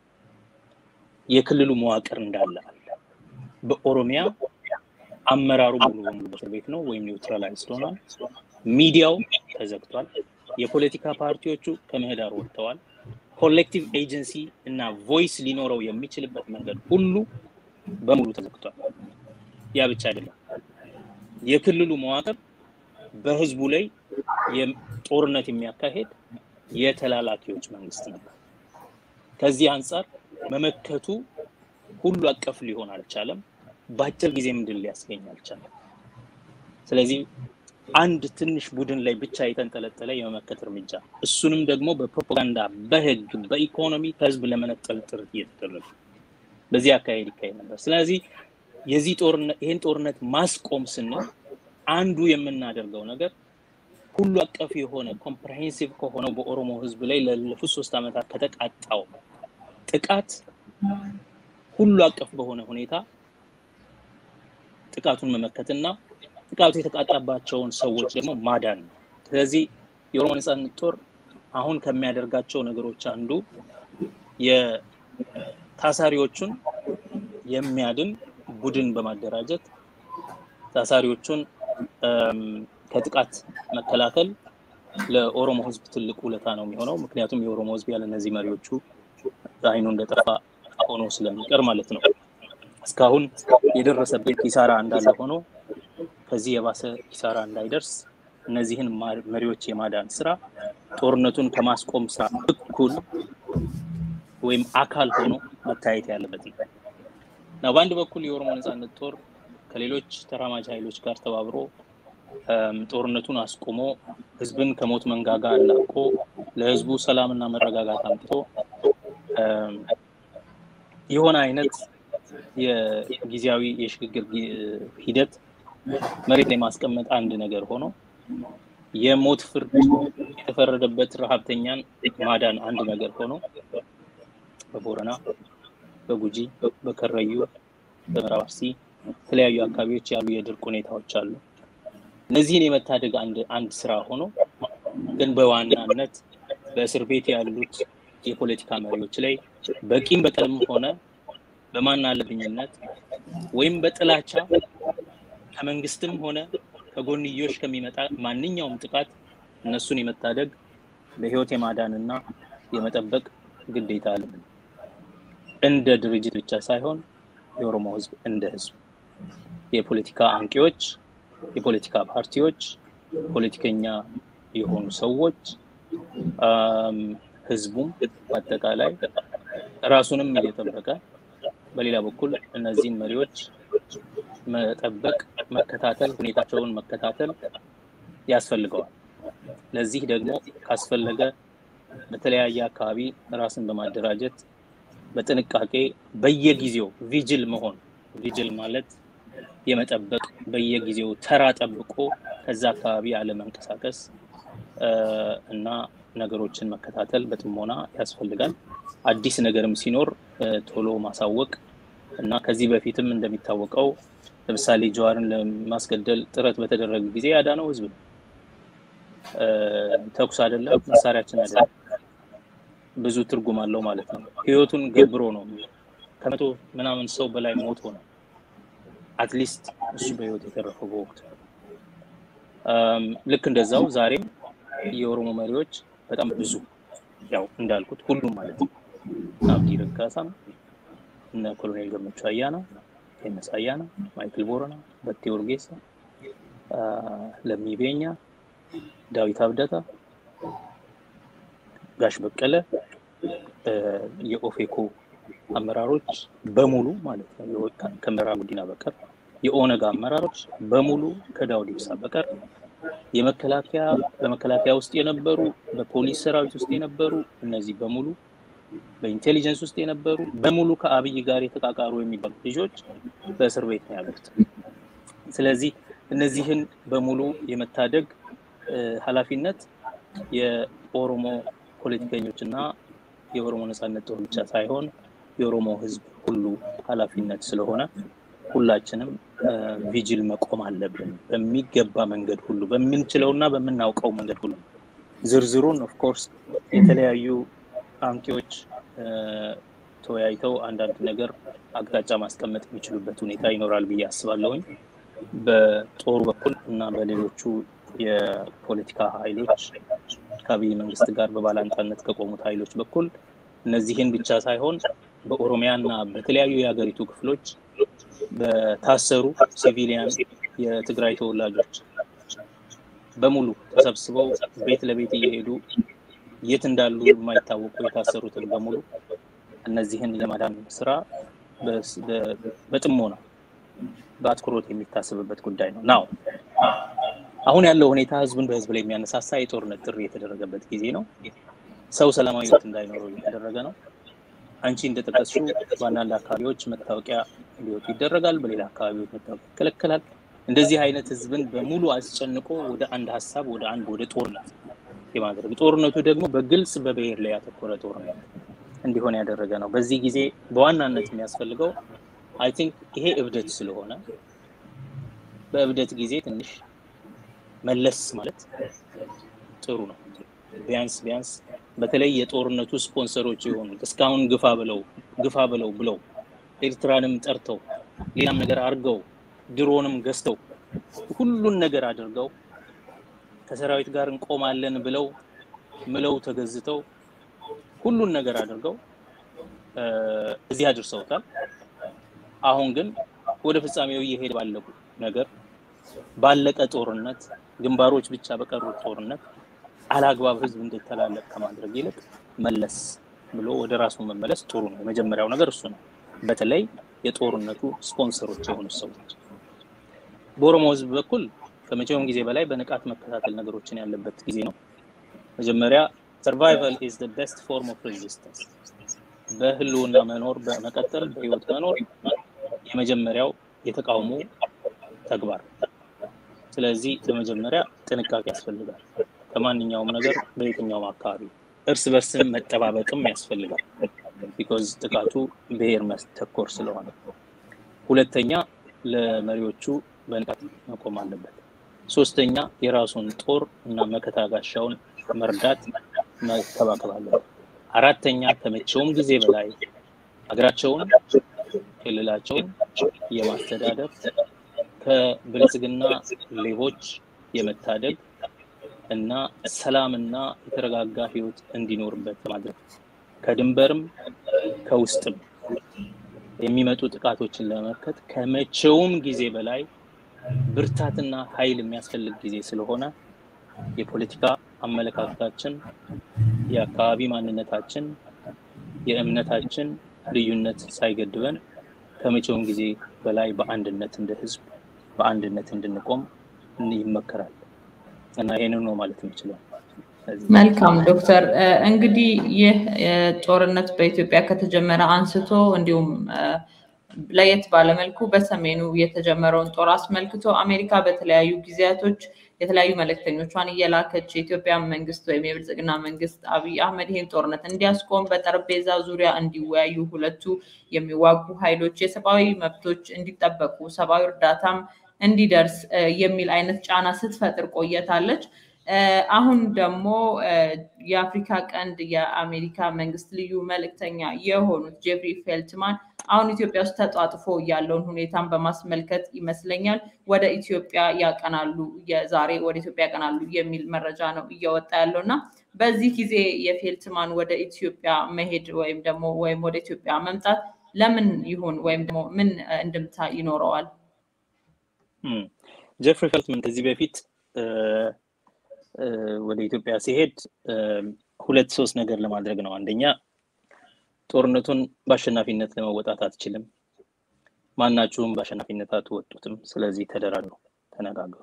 የክልሉ መዋቅር እንዳለ አለ። በኦሮሚያ አመራሩ ሙሉ በሙሉ በእስር ቤት ነው ወይም ኒውትራላይዝድ ሆኗል። ሚዲያው ተዘግቷል። የፖለቲካ ፓርቲዎቹ ከምህዳር ወጥተዋል። ኮሌክቲቭ ኤጀንሲ እና ቮይስ ሊኖረው የሚችልበት መንገድ ሁሉ በሙሉ ተዘግቷል። ያ ብቻ አይደለም። የክልሉ መዋቅር በህዝቡ ላይ ጦርነት የሚያካሄድ የተላላኪዎች መንግስት ነበር። ከዚህ አንጻር መመከቱ ሁሉ አቀፍ ሊሆን አልቻለም። በአጭር ጊዜም ድል ሊያስገኝ አልቻለም። ስለዚህ አንድ ትንሽ ቡድን ላይ ብቻ የተንጠለጠለ የመመከት እርምጃ እሱንም ደግሞ በፕሮፓጋንዳ፣ በህግ፣ በኢኮኖሚ ከህዝብ ለመነጠል ጥረት እየተደረገ በዚህ አካሄድ ይካሄድ ነበር። ስለዚህ የዚህ ጦርነት ይህን ጦርነት ማስቆም ስንል አንዱ የምናደርገው ነገር ሁሉ አቀፍ የሆነ ኮምፕሬሄንሲቭ ከሆነው በኦሮሞ ህዝብ ላይ ላለፉት ሶስት ዓመታት ከተቃጣው ጥቃት ሁሉ አቀፍ በሆነ ሁኔታ ጥቃቱን መመከትና ጥቃቱ የተቃጣባቸውን ሰዎች ደግሞ ማዳን ነው። ስለዚህ የኦሮሞ ነጻነት ጦር አሁን ከሚያደርጋቸው ነገሮች አንዱ የታሳሪዎቹን የሚያድን ቡድን በማደራጀት ታሳሪዎቹን ከጥቃት መከላከል ለኦሮሞ ህዝብ ትልቅ ውለታ ነው የሚሆነው። ምክንያቱም የኦሮሞ ህዝብ ያለ እነዚህ መሪዎቹ አይኑ እንደጠፋ ሆኖ ስለሚቀር ማለት ነው። እስካሁን የደረሰበት ኪሳራ እንዳለ ሆኖ ከዚህ የባሰ ኪሳራ እንዳይደርስ እነዚህን መሪዎች የማዳን ስራ ጦርነቱን ከማስቆም ስራ እኩል ወይም አካል ሆኖ መታየት ያለበት ነው እና በአንድ በኩል የኦሮሞ ነጻነት ጦር ከሌሎች ተራማጅ ኃይሎች ጋር ተባብሮ ጦርነቱን አስቁሞ ህዝብን ከሞት መንጋጋ አላቆ ለህዝቡ ሰላምና መረጋጋት አምጥቶ የሆነ አይነት የጊዜያዊ የሽግግር ሂደት መሬት ላይ ማስቀመጥ አንድ ነገር ሆኖ የሞት ፍርድ የተፈረደበት ረሀብተኛን ማዳን አንድ ነገር ሆኖ በቦረና፣ በጉጂ፣ በከረዩ፣ በምዕራብ አርሲ የተለያዩ አካባቢዎች ያሉ የድርቅ ሁኔታዎች አሉ። እነዚህን የመታደግ አንድ አንድ ስራ ሆኖ ግን በዋናነት በእስር ቤት ያሉት የፖለቲካ መሪዎች ላይ በቂም በቀልም ሆነ በማን አለብኝነት ወይም በጥላቻ ከመንግስትም ሆነ ከጎንዮሽ ከሚመጣ ማንኛውም ጥቃት እነሱን የመታደግ በህይወት የማዳንና የመጠበቅ ግዴታ አለብን። እንደ ድርጅት ብቻ ሳይሆን የኦሮሞ ህዝብ እንደ ህዝብ የፖለቲካ አንቂዎች፣ የፖለቲካ ፓርቲዎች፣ ፖለቲከኛ የሆኑ ሰዎች፣ ህዝቡም በአጠቃላይ ራሱንም እየጠበቀ በሌላ በኩል እነዚህን መሪዎች መጠበቅ፣ መከታተል፣ ሁኔታቸውን መከታተል ያስፈልገዋል። ለዚህ ደግሞ ካስፈለገ በተለያየ አካባቢ ራስን በማደራጀት በጥንቃቄ በየጊዜው ቪጅል መሆን ቪጅል ማለት የመጠበቅ በየጊዜው ተራ ጠብቆ ከዛ አካባቢ አለመንቀሳቀስ እና ነገሮችን መከታተል በጥሞና ያስፈልጋል። አዲስ ነገርም ሲኖር ቶሎ ማሳወቅ እና ከዚህ በፊትም እንደሚታወቀው ለምሳሌ ጀዋርን ለማስገደል ጥረት በተደረገ ጊዜ ያዳነው ህዝብ ነው። ተኩስ አይደለም፣ መሳሪያችን አይደለም። ብዙ ትርጉም አለው ማለት ነው። ህይወቱን ገብሮ ነው። ከመቶ ምናምን ሰው በላይ ሞቶ ነው አትሊስት እሱ በህይወት የተረፈው በወቅቱ። ልክ እንደዛው ዛሬም የኦሮሞ መሪዎች በጣም ብዙ ያው እንዳልኩት ሁሉም ማለት ነው አብዲ ረጋሳም እነ ኮሎኔል ገመቹ አያና ቴነስ አያና ማይክል ቦረና በቴ ኡርጌሳ ለሚ ቤኛ ዳዊት አብደታ ጋሽ በቀለ የኦፌኮ አመራሮች በሙሉ ማለት ነው ከመራ ጉዲና በቀር የኦነግ አመራሮች በሙሉ ከዳውድ ኢብሳ በቀር የመከላከያ በመከላከያ ውስጥ የነበሩ በፖሊስ ሰራዊት ውስጥ የነበሩ እነዚህ በሙሉ በኢንቴሊጀንስ ውስጥ የነበሩ በሙሉ ከአብይ ጋር የተቃቃሩ የሚባሉ ልጆች በእስር ቤት ነው ያሉት። ስለዚህ እነዚህን በሙሉ የመታደግ ኃላፊነት የኦሮሞ ፖለቲከኞች እና የኦሮሞ ነጻነት ጦር ብቻ ሳይሆን የኦሮሞ ሕዝብ ሁሉ ኃላፊነት ስለሆነ ሁላችንም ቪጅል መቆም አለብን። በሚገባ መንገድ ሁሉ በምንችለው እና በምናውቀው መንገድ ሁሉ ዝርዝሩን ኦፍኮርስ የተለያዩ አንቂዎች ተወያይተው አንዳንድ ነገር አቅጣጫ ማስቀመጥ የሚችሉበት ሁኔታ ይኖራል ብዬ አስባለሁኝ። በጦሩ በኩል እና በሌሎቹ የፖለቲካ ኃይሎች ከአብይ መንግስት ጋር በባላንጣነት ከቆሙት ኃይሎች በኩል እነዚህን ብቻ ሳይሆን በኦሮሚያ እና በተለያዩ የሀገሪቱ ክፍሎች በታሰሩ ሲቪሊያን የትግራይ ተወላጆች በሙሉ ተሰብስበው ቤት ለቤት እየሄዱ የት እንዳሉ የማይታወቁ የታሰሩትን በሙሉ እነዚህን የማዳን ስራ በጥሞና በአትኩሮት የሚታሰብበት ጉዳይ ነው። ናው አሁን ያለው ሁኔታ ህዝብን በህዝብ ላይ የሚያነሳሳ የጦርነት ጥሪ የተደረገበት ጊዜ ነው። ሰው ሰላማዊ ህይወት እንዳይኖረው እየተደረገ ነው። አንቺ እንደጠቀስሽው በአንዳንድ አካባቢዎች መታወቂያ እንዲወጡ ይደረጋል፣ በሌላ አካባቢዎች መታወቂያ ይከለከላል። እንደዚህ አይነት ህዝብን በሙሉ አስጨንቆ ወደ አንድ ሀሳብ ወደ አንድ ወደ ጦርነት የማድረግ ጦርነቱ ደግሞ በግልጽ በብሔር ላይ ያተኮረ ጦርነት እንዲሆን ያደረገ ነው። በዚህ ጊዜ በዋናነት የሚያስፈልገው አይ ቲንክ ይሄ እብደት ስለሆነ በእብደት ጊዜ ትንሽ መለስ ማለት ጥሩ ነው። ቢያንስ ቢያንስ በተለይ የጦርነቱ ስፖንሰሮች የሆኑት እስካሁን ግፋ ብለው ግፋ ብለው ብለው ኤርትራንም ጠርተው ሌላም ነገር አድርገው ድሮንም ገዝተው ሁሉን ነገር አድርገው ከሰራዊት ጋር እንቆማለን ብለው ምለው ተገዝተው ሁሉን ነገር አድርገው እዚህ አድርሰውታል። አሁን ግን ወደ ፍጻሜው እየሄደ ባለው ነገር ባለቀ ጦርነት ግንባሮች ብቻ በቀሩት ጦርነት አላግባብ ህዝብ እንዲተላለቅ ከማድረግ ይልቅ መለስ ብሎ ወደ ራሱ መመለስ ጥሩ ነው። የመጀመሪያው ነገር እሱ ነው። በተለይ የጦርነቱ ስፖንሰሮች የሆኑ ሰዎች በኦሮሞ ህዝብ በኩል ከመቼውም ጊዜ በላይ በንቃት መከታተል ነገሮችን ያለበት ጊዜ ነው። መጀመሪያ ሰርቫይቫል ኢዝ ዘ ቤስት ፎርም ኦፍ ሬዚስተንስ፣ በህልውና መኖር በመቀጠል በህይወት መኖር የመጀመሪያው የተቃውሞ ተግባር። ስለዚህ በመጀመሪያ ጥንቃቄ ያስፈልጋል። ከማንኛውም ነገር በየትኛውም አካባቢ እርስ በርስም መጠባበቅም ያስፈልጋል። ቢኮዝ ጥቃቱ ብሔር ተኮር ስለሆነ። ሁለተኛ ለመሪዎቹ በንቃት መቆም አለበት። ሶስተኛ የራሱን ጦር እና መከታ ጋሻውን መርዳት መከባከብ አለበት። አራተኛ ከመቼውም ጊዜ በላይ ሀገራቸውን ክልላቸውን የማስተዳደር ከብልጽግና ሌቦች የመታደግ እና ሰላምና የተረጋጋ ህይወት እንዲኖርበት ማድረግ ከድንበርም ከውስጥም የሚመጡ ጥቃቶችን ለመመከት ከመቼውም ጊዜ በላይ ብርታትና ኃይል የሚያስፈልግ ጊዜ ስለሆነ የፖለቲካ አመለካከታችን፣ የአካባቢ ማንነታችን፣ የእምነታችን ልዩነት ሳይገድበን ከመቼውም ጊዜ በላይ በአንድነት እንደ ህዝብ በአንድነት እንድንቆም ይመከራል እና ይህንን ነው ማለት የምችለው። መልካም ዶክተር፣ እንግዲህ ይህ ጦርነት በኢትዮጵያ ከተጀመረ አንስቶ እንዲሁም ለየት ባለመልኩ በሰሜኑ የተጀመረውን ጦር አስመልክቶ አሜሪካ በተለያዩ ጊዜያቶች የተለያዩ መልእክተኞቿን እየላከች የኢትዮጵያ መንግስት ወይም የብልጽግና መንግስት አብይ አህመድ ይህን ጦርነት እንዲያስቆም በጠረጴዛ ዙሪያ እንዲወያዩ ሁለቱ የሚዋጉ ኃይሎች የሰብአዊ መብቶች እንዲጠበቁ ሰብአዊ እርዳታም እንዲደርስ የሚል አይነት ጫና ስትፈጥር ቆየታለች። አሁን ደግሞ የአፍሪካ ቀንድ የአሜሪካ መንግስት ልዩ መልእክተኛ የሆኑት ጄፍሪ ፌልትማን አሁን ኢትዮጵያ ውስጥ ተጧጥፎ ያለውን ሁኔታን በማስመልከት ይመስለኛል ወደ ኢትዮጵያ ያቀናሉ፣ የዛሬ ወደ ኢትዮጵያ ያቀናሉ የሚል መረጃ ነው እየወጣ ያለው እና በዚህ ጊዜ የፌልትማን ወደ ኢትዮጵያ መሄድ ወይም ደግሞ ወይም ወደ ኢትዮጵያ መምጣት ለምን ይሁን ወይም ደግሞ ምን እንድምታ ይኖረዋል? ጀፍሪ ፌልትማን ከዚህ በፊት ወደ ኢትዮጵያ ሲሄድ ሁለት ሶስት ነገር ለማድረግ ነው። አንደኛ ጦርነቱን በአሸናፊነት ለመወጣት አትችልም፣ ማናችሁም በአሸናፊነት አትወጡትም፣ ስለዚህ ተደራድሩ፣ ተነጋገሩ።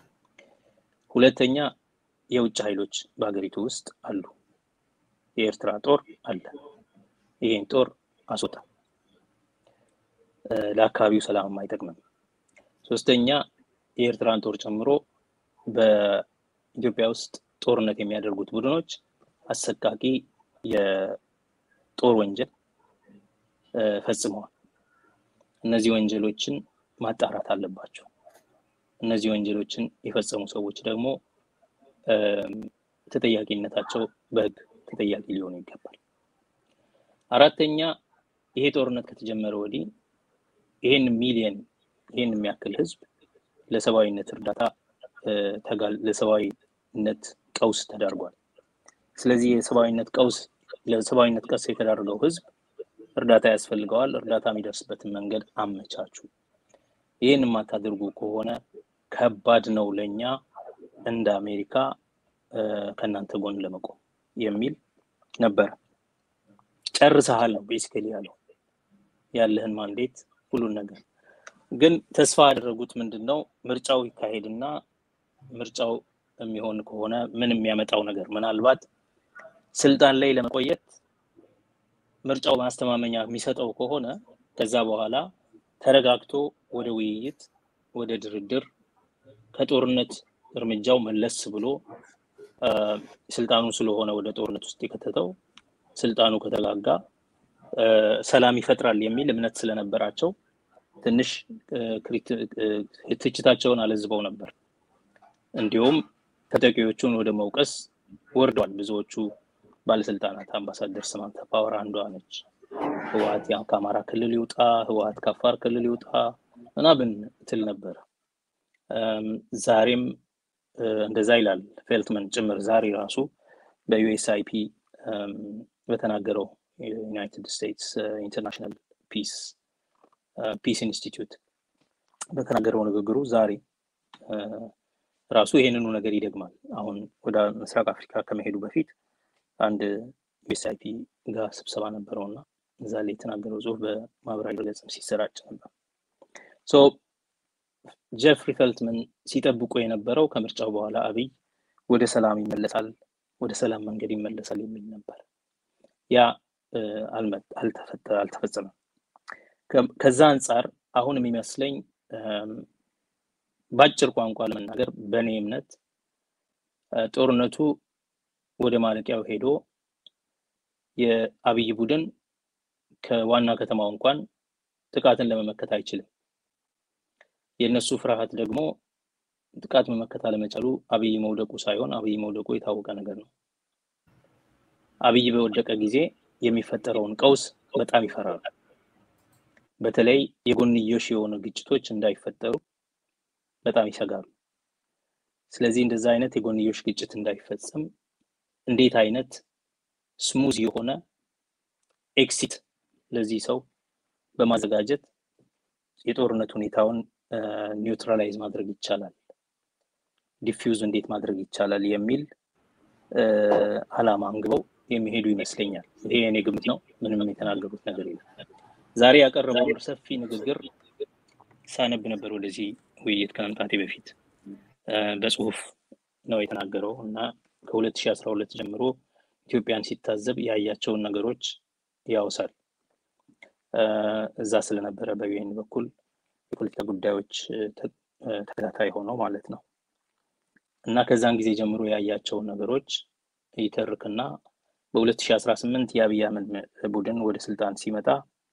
ሁለተኛ የውጭ ኃይሎች በሀገሪቱ ውስጥ አሉ። የኤርትራ ጦር አለ። ይህን ጦር አስወጣ፣ ለአካባቢው ሰላም አይጠቅምም። ሶስተኛ የኤርትራን ጦር ጨምሮ በኢትዮጵያ ውስጥ ጦርነት የሚያደርጉት ቡድኖች አሰቃቂ የጦር ወንጀል ፈጽመዋል። እነዚህ ወንጀሎችን ማጣራት አለባቸው። እነዚህ ወንጀሎችን የፈጸሙ ሰዎች ደግሞ ተጠያቂነታቸው በሕግ ተጠያቂ ሊሆኑ ይገባል። አራተኛ ይሄ ጦርነት ከተጀመረ ወዲህ ይሄን ሚሊየን ይሄን የሚያክል ህዝብ ለሰብአዊነት እርዳታ ለሰብአዊነት ቀውስ ተዳርጓል። ስለዚህ የሰብአዊነት ቀውስ ለሰብአዊነት ቀውስ የተዳረገው ህዝብ እርዳታ ያስፈልገዋል። እርዳታ የሚደርስበትን መንገድ አመቻቹ። ይህን የማታደርጉ ከሆነ ከባድ ነው ለእኛ እንደ አሜሪካ ከእናንተ ጎን ለመቆም የሚል ነበረ። ጨርሰሃል ነው ቤሲካሊ ያለው ያለህን ማንዴት ሁሉን ነገር ግን ተስፋ ያደረጉት ምንድን ነው? ምርጫው ይካሄድና ምርጫው የሚሆን ከሆነ ምን የሚያመጣው ነገር ምናልባት ስልጣን ላይ ለመቆየት ምርጫው ማስተማመኛ የሚሰጠው ከሆነ ከዛ በኋላ ተረጋግቶ ወደ ውይይት፣ ወደ ድርድር ከጦርነት እርምጃው መለስ ብሎ ስልጣኑ ስለሆነ ወደ ጦርነት ውስጥ የከተተው ስልጣኑ ከተጋጋ ሰላም ይፈጥራል የሚል እምነት ስለነበራቸው ትንሽ ትችታቸውን አለዝበው ነበር። እንዲሁም ተጠቂዎቹን ወደ መውቀስ ወርደዋል። ብዙዎቹ ባለስልጣናት አምባሳደር ስማንታ ፓወር አንዷ ነች። ህወሀት ከአማራ ክልል ይውጣ፣ ህወሀት ከአፋር ክልል ይውጣ ምናምን ትል ነበር። ዛሬም እንደዛ ይላል ፌልትመን ጭምር ዛሬ ራሱ በዩኤስአይፒ በተናገረው ዩናይትድ ስቴትስ ኢንተርናሽናል ፒስ ፒስ ኢንስቲትዩት በተናገረው ንግግሩ ዛሬ ራሱ ይሄንኑ ነገር ይደግማል። አሁን ወደ ምስራቅ አፍሪካ ከመሄዱ በፊት አንድ ዩኤስአይፒ ጋር ስብሰባ ነበረው እና እዛ ላይ የተናገረው ጽሁፍ በማህበራዊ ገጽም ሲሰራጭ ነበር። ጀፍሪ ፈልትመን ሲጠብቁ የነበረው ከምርጫው በኋላ አብይ ወደ ሰላም ይመለሳል፣ ወደ ሰላም መንገድ ይመለሳል የሚል ነበር። ያ አልተፈጸመም። ከዛ አንጻር አሁን የሚመስለኝ በአጭር ቋንቋ ለመናገር በእኔ እምነት ጦርነቱ ወደ ማለቂያው ሄዶ የአብይ ቡድን ከዋና ከተማው እንኳን ጥቃትን ለመመከት አይችልም። የእነሱ ፍርሃት ደግሞ ጥቃት መመከት አለመቻሉ አብይ መውደቁ ሳይሆን አብይ መውደቁ የታወቀ ነገር ነው። አብይ በወደቀ ጊዜ የሚፈጠረውን ቀውስ በጣም ይፈራሉ። በተለይ የጎንዮሽ የሆኑ ግጭቶች እንዳይፈጠሩ በጣም ይሰጋሉ። ስለዚህ እንደዛ አይነት የጎንዮሽ ግጭት እንዳይፈጸም እንዴት አይነት ስሙዝ የሆነ ኤክሲት ለዚህ ሰው በማዘጋጀት የጦርነት ሁኔታውን ኒውትራላይዝ ማድረግ ይቻላል፣ ዲፊውዝ እንዴት ማድረግ ይቻላል የሚል አላማ አንግበው የሚሄዱ ይመስለኛል። ይሄ የኔ ግምት ነው። ምንም የተናገሩት ነገር የለም። ዛሬ ያቀረበውን ሰፊ ንግግር ሳነብ ነበር ወደዚህ ውይይት ከመምጣቴ በፊት በጽሁፍ ነው የተናገረው እና ከ2012 ጀምሮ ኢትዮጵያን ሲታዘብ ያያቸውን ነገሮች ያውሳል። እዛ ስለነበረ በዩኤን በኩል የፖለቲካ ጉዳዮች ተከታታይ ሆነው ማለት ነው። እና ከዛን ጊዜ ጀምሮ ያያቸውን ነገሮች ይተርክና በ2018 የአብይ አህመድ ቡድን ወደ ስልጣን ሲመጣ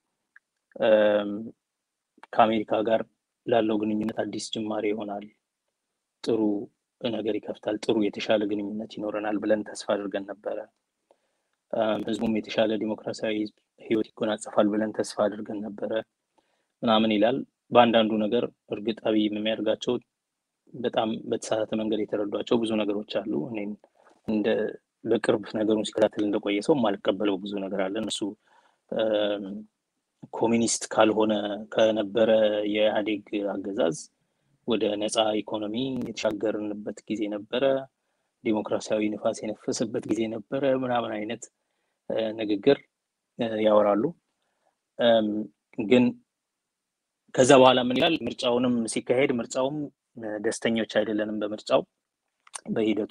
ከአሜሪካ ጋር ላለው ግንኙነት አዲስ ጅማሬ ይሆናል፣ ጥሩ ነገር ይከፍታል፣ ጥሩ የተሻለ ግንኙነት ይኖረናል ብለን ተስፋ አድርገን ነበረ። ህዝቡም የተሻለ ዲሞክራሲያዊ ህይወት ይጎናጸፋል ብለን ተስፋ አድርገን ነበረ ምናምን ይላል። በአንዳንዱ ነገር እርግጥ አብይ የሚያደርጋቸው በጣም በተሳሳተ መንገድ የተረዷቸው ብዙ ነገሮች አሉ። እኔም እንደ በቅርብ ነገሩን ሲከታተል እንደቆየ ሰው የማልቀበለው ብዙ ነገር አለ። እነሱ ኮሚኒስት ካልሆነ ከነበረ የኢህአዴግ አገዛዝ ወደ ነፃ ኢኮኖሚ የተሻገርንበት ጊዜ ነበረ፣ ዲሞክራሲያዊ ንፋስ የነፈሰበት ጊዜ ነበረ ምናምን አይነት ንግግር ያወራሉ። ግን ከዛ በኋላ ምን ይላል? ምርጫውንም ሲካሄድ ምርጫውም ደስተኞች አይደለንም በምርጫው በሂደቱ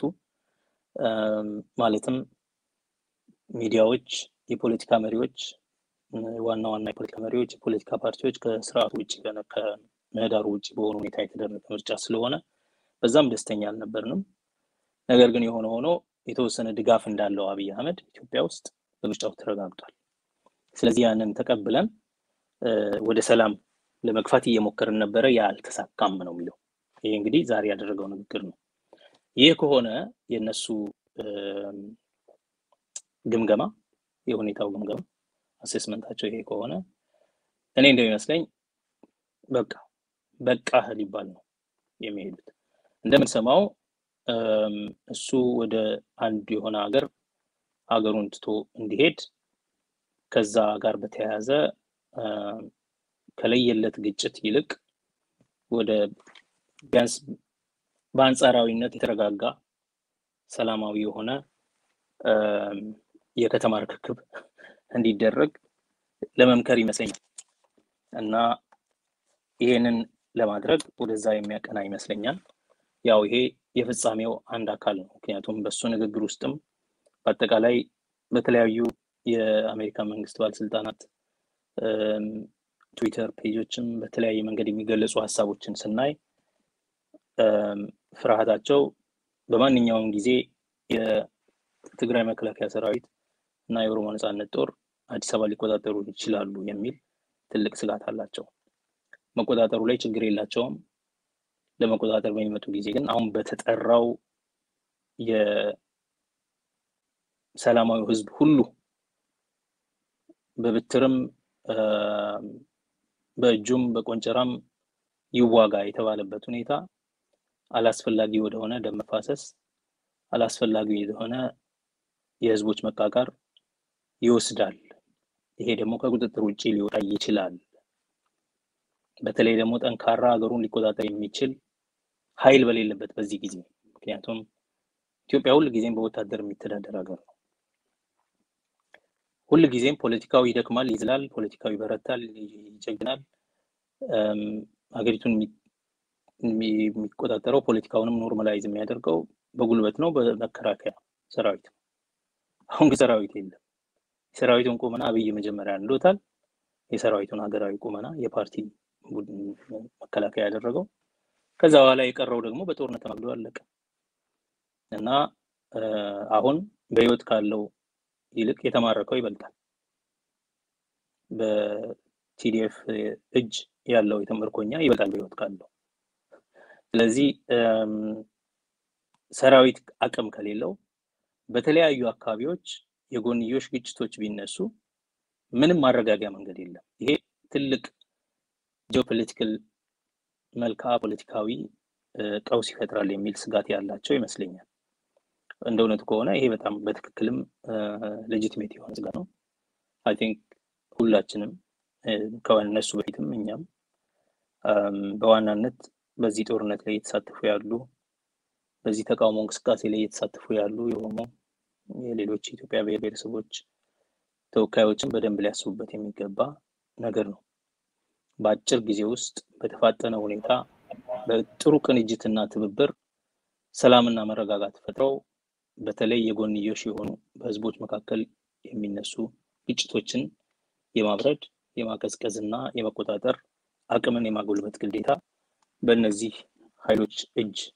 ማለትም ሚዲያዎች፣ የፖለቲካ መሪዎች፣ ዋና ዋና የፖለቲካ መሪዎች፣ የፖለቲካ ፓርቲዎች ከስርዓቱ ውጭ ከምህዳሩ ውጭ በሆኑ ሁኔታ የተደረገ ምርጫ ስለሆነ በዛም ደስተኛ አልነበርንም። ነገር ግን የሆነ ሆኖ የተወሰነ ድጋፍ እንዳለው አብይ አህመድ ኢትዮጵያ ውስጥ በምርጫው ተረጋግጧል። ስለዚህ ያንን ተቀብለን ወደ ሰላም ለመግፋት እየሞከርን ነበረ፣ ያ አልተሳካም ነው የሚለው። ይሄ እንግዲህ ዛሬ ያደረገው ንግግር ነው። ይህ ከሆነ የእነሱ ግምገማ የሁኔታው ግምገማ አሴስመንታቸው ይሄ ከሆነ እኔ እንደሚመስለኝ በቃ በቃህ ሊባል ነው የሚሄዱት። እንደምንሰማው እሱ ወደ አንድ የሆነ ሀገር ሀገሩን ትቶ እንዲሄድ ከዛ ጋር በተያያዘ ከለየለት ግጭት ይልቅ ወደ ቢያንስ በአንጻራዊነት የተረጋጋ ሰላማዊ የሆነ የከተማ ርክክብ እንዲደረግ ለመምከር ይመስለኛል እና ይሄንን ለማድረግ ወደዛ የሚያቀና ይመስለኛል። ያው ይሄ የፍጻሜው አንድ አካል ነው። ምክንያቱም በእሱ ንግግር ውስጥም በአጠቃላይ በተለያዩ የአሜሪካ መንግስት ባለስልጣናት ትዊተር ፔጆችም በተለያየ መንገድ የሚገለጹ ሀሳቦችን ስናይ ፍርሃታቸው በማንኛውም ጊዜ የትግራይ መከላከያ ሰራዊት እና የኦሮሞ ነጻነት ጦር አዲስ አበባ ሊቆጣጠሩ ይችላሉ የሚል ትልቅ ስጋት አላቸው። መቆጣጠሩ ላይ ችግር የላቸውም። ለመቆጣጠር በሚመጡ ጊዜ ግን አሁን በተጠራው የሰላማዊ ህዝብ ሁሉ በብትርም በእጁም በቆንጨራም ይዋጋ የተባለበት ሁኔታ አላስፈላጊ ወደሆነ ደም መፋሰስ፣ አላስፈላጊ ወደሆነ የህዝቦች መቃቃር ይወስዳል። ይሄ ደግሞ ከቁጥጥር ውጭ ሊወጣ ይችላል። በተለይ ደግሞ ጠንካራ ሀገሩን ሊቆጣጠር የሚችል ኃይል በሌለበት በዚህ ጊዜ ምክንያቱም ኢትዮጵያ ሁል ጊዜም በወታደር የሚተዳደር ሀገር ነው። ሁል ጊዜም ፖለቲካው ይደክማል፣ ይዝላል፣ ፖለቲካው ይበረታል፣ ይጀግናል። ሀገሪቱን የሚቆጣጠረው ፖለቲካውንም ኖርማላይዝ የሚያደርገው በጉልበት ነው፣ በመከላከያ ሰራዊት ነው። አሁን ግን ሰራዊት የለም። የሰራዊቱን ቁመና አብይ መጀመሪያ እንዶታል። የሰራዊቱን ሀገራዊ ቁመና የፓርቲ መከላከያ ያደረገው ከዛ በኋላ የቀረው ደግሞ በጦርነት ተማግዶ አለቀ እና አሁን በህይወት ካለው ይልቅ የተማረከው ይበልጣል። በቲዲኤፍ እጅ ያለው የተመርኮኛ ይበልጣል በህይወት ካለው። ስለዚህ ሰራዊት አቅም ከሌለው በተለያዩ አካባቢዎች የጎንዮሽ ግጭቶች ቢነሱ ምንም ማረጋጊያ መንገድ የለም። ይሄ ትልቅ ጂኦፖለቲካል መልክዓ ፖለቲካዊ ቀውስ ይፈጥራል የሚል ስጋት ያላቸው ይመስለኛል። እንደ እውነቱ ከሆነ ይሄ በጣም በትክክልም ሌጂትሜት የሆነ ስጋት ነው። አይ ቲንክ ሁላችንም ከእነሱ በፊትም እኛም በዋናነት በዚህ ጦርነት ላይ እየተሳተፉ ያሉ በዚህ ተቃውሞ እንቅስቃሴ ላይ እየተሳተፉ ያሉ የሆኑ የሌሎች የኢትዮጵያ ብሔር ብሔረሰቦች ተወካዮችን በደንብ ሊያስቡበት የሚገባ ነገር ነው። በአጭር ጊዜ ውስጥ በተፋጠነ ሁኔታ በጥሩ ቅንጅትና ትብብር ሰላምና መረጋጋት ፈጥረው በተለይ የጎንዮሽ የሆኑ በህዝቦች መካከል የሚነሱ ግጭቶችን የማብረድ የማቀዝቀዝ እና የመቆጣጠር አቅምን የማጎልበት ግዴታ በእነዚህ ኃይሎች እጅ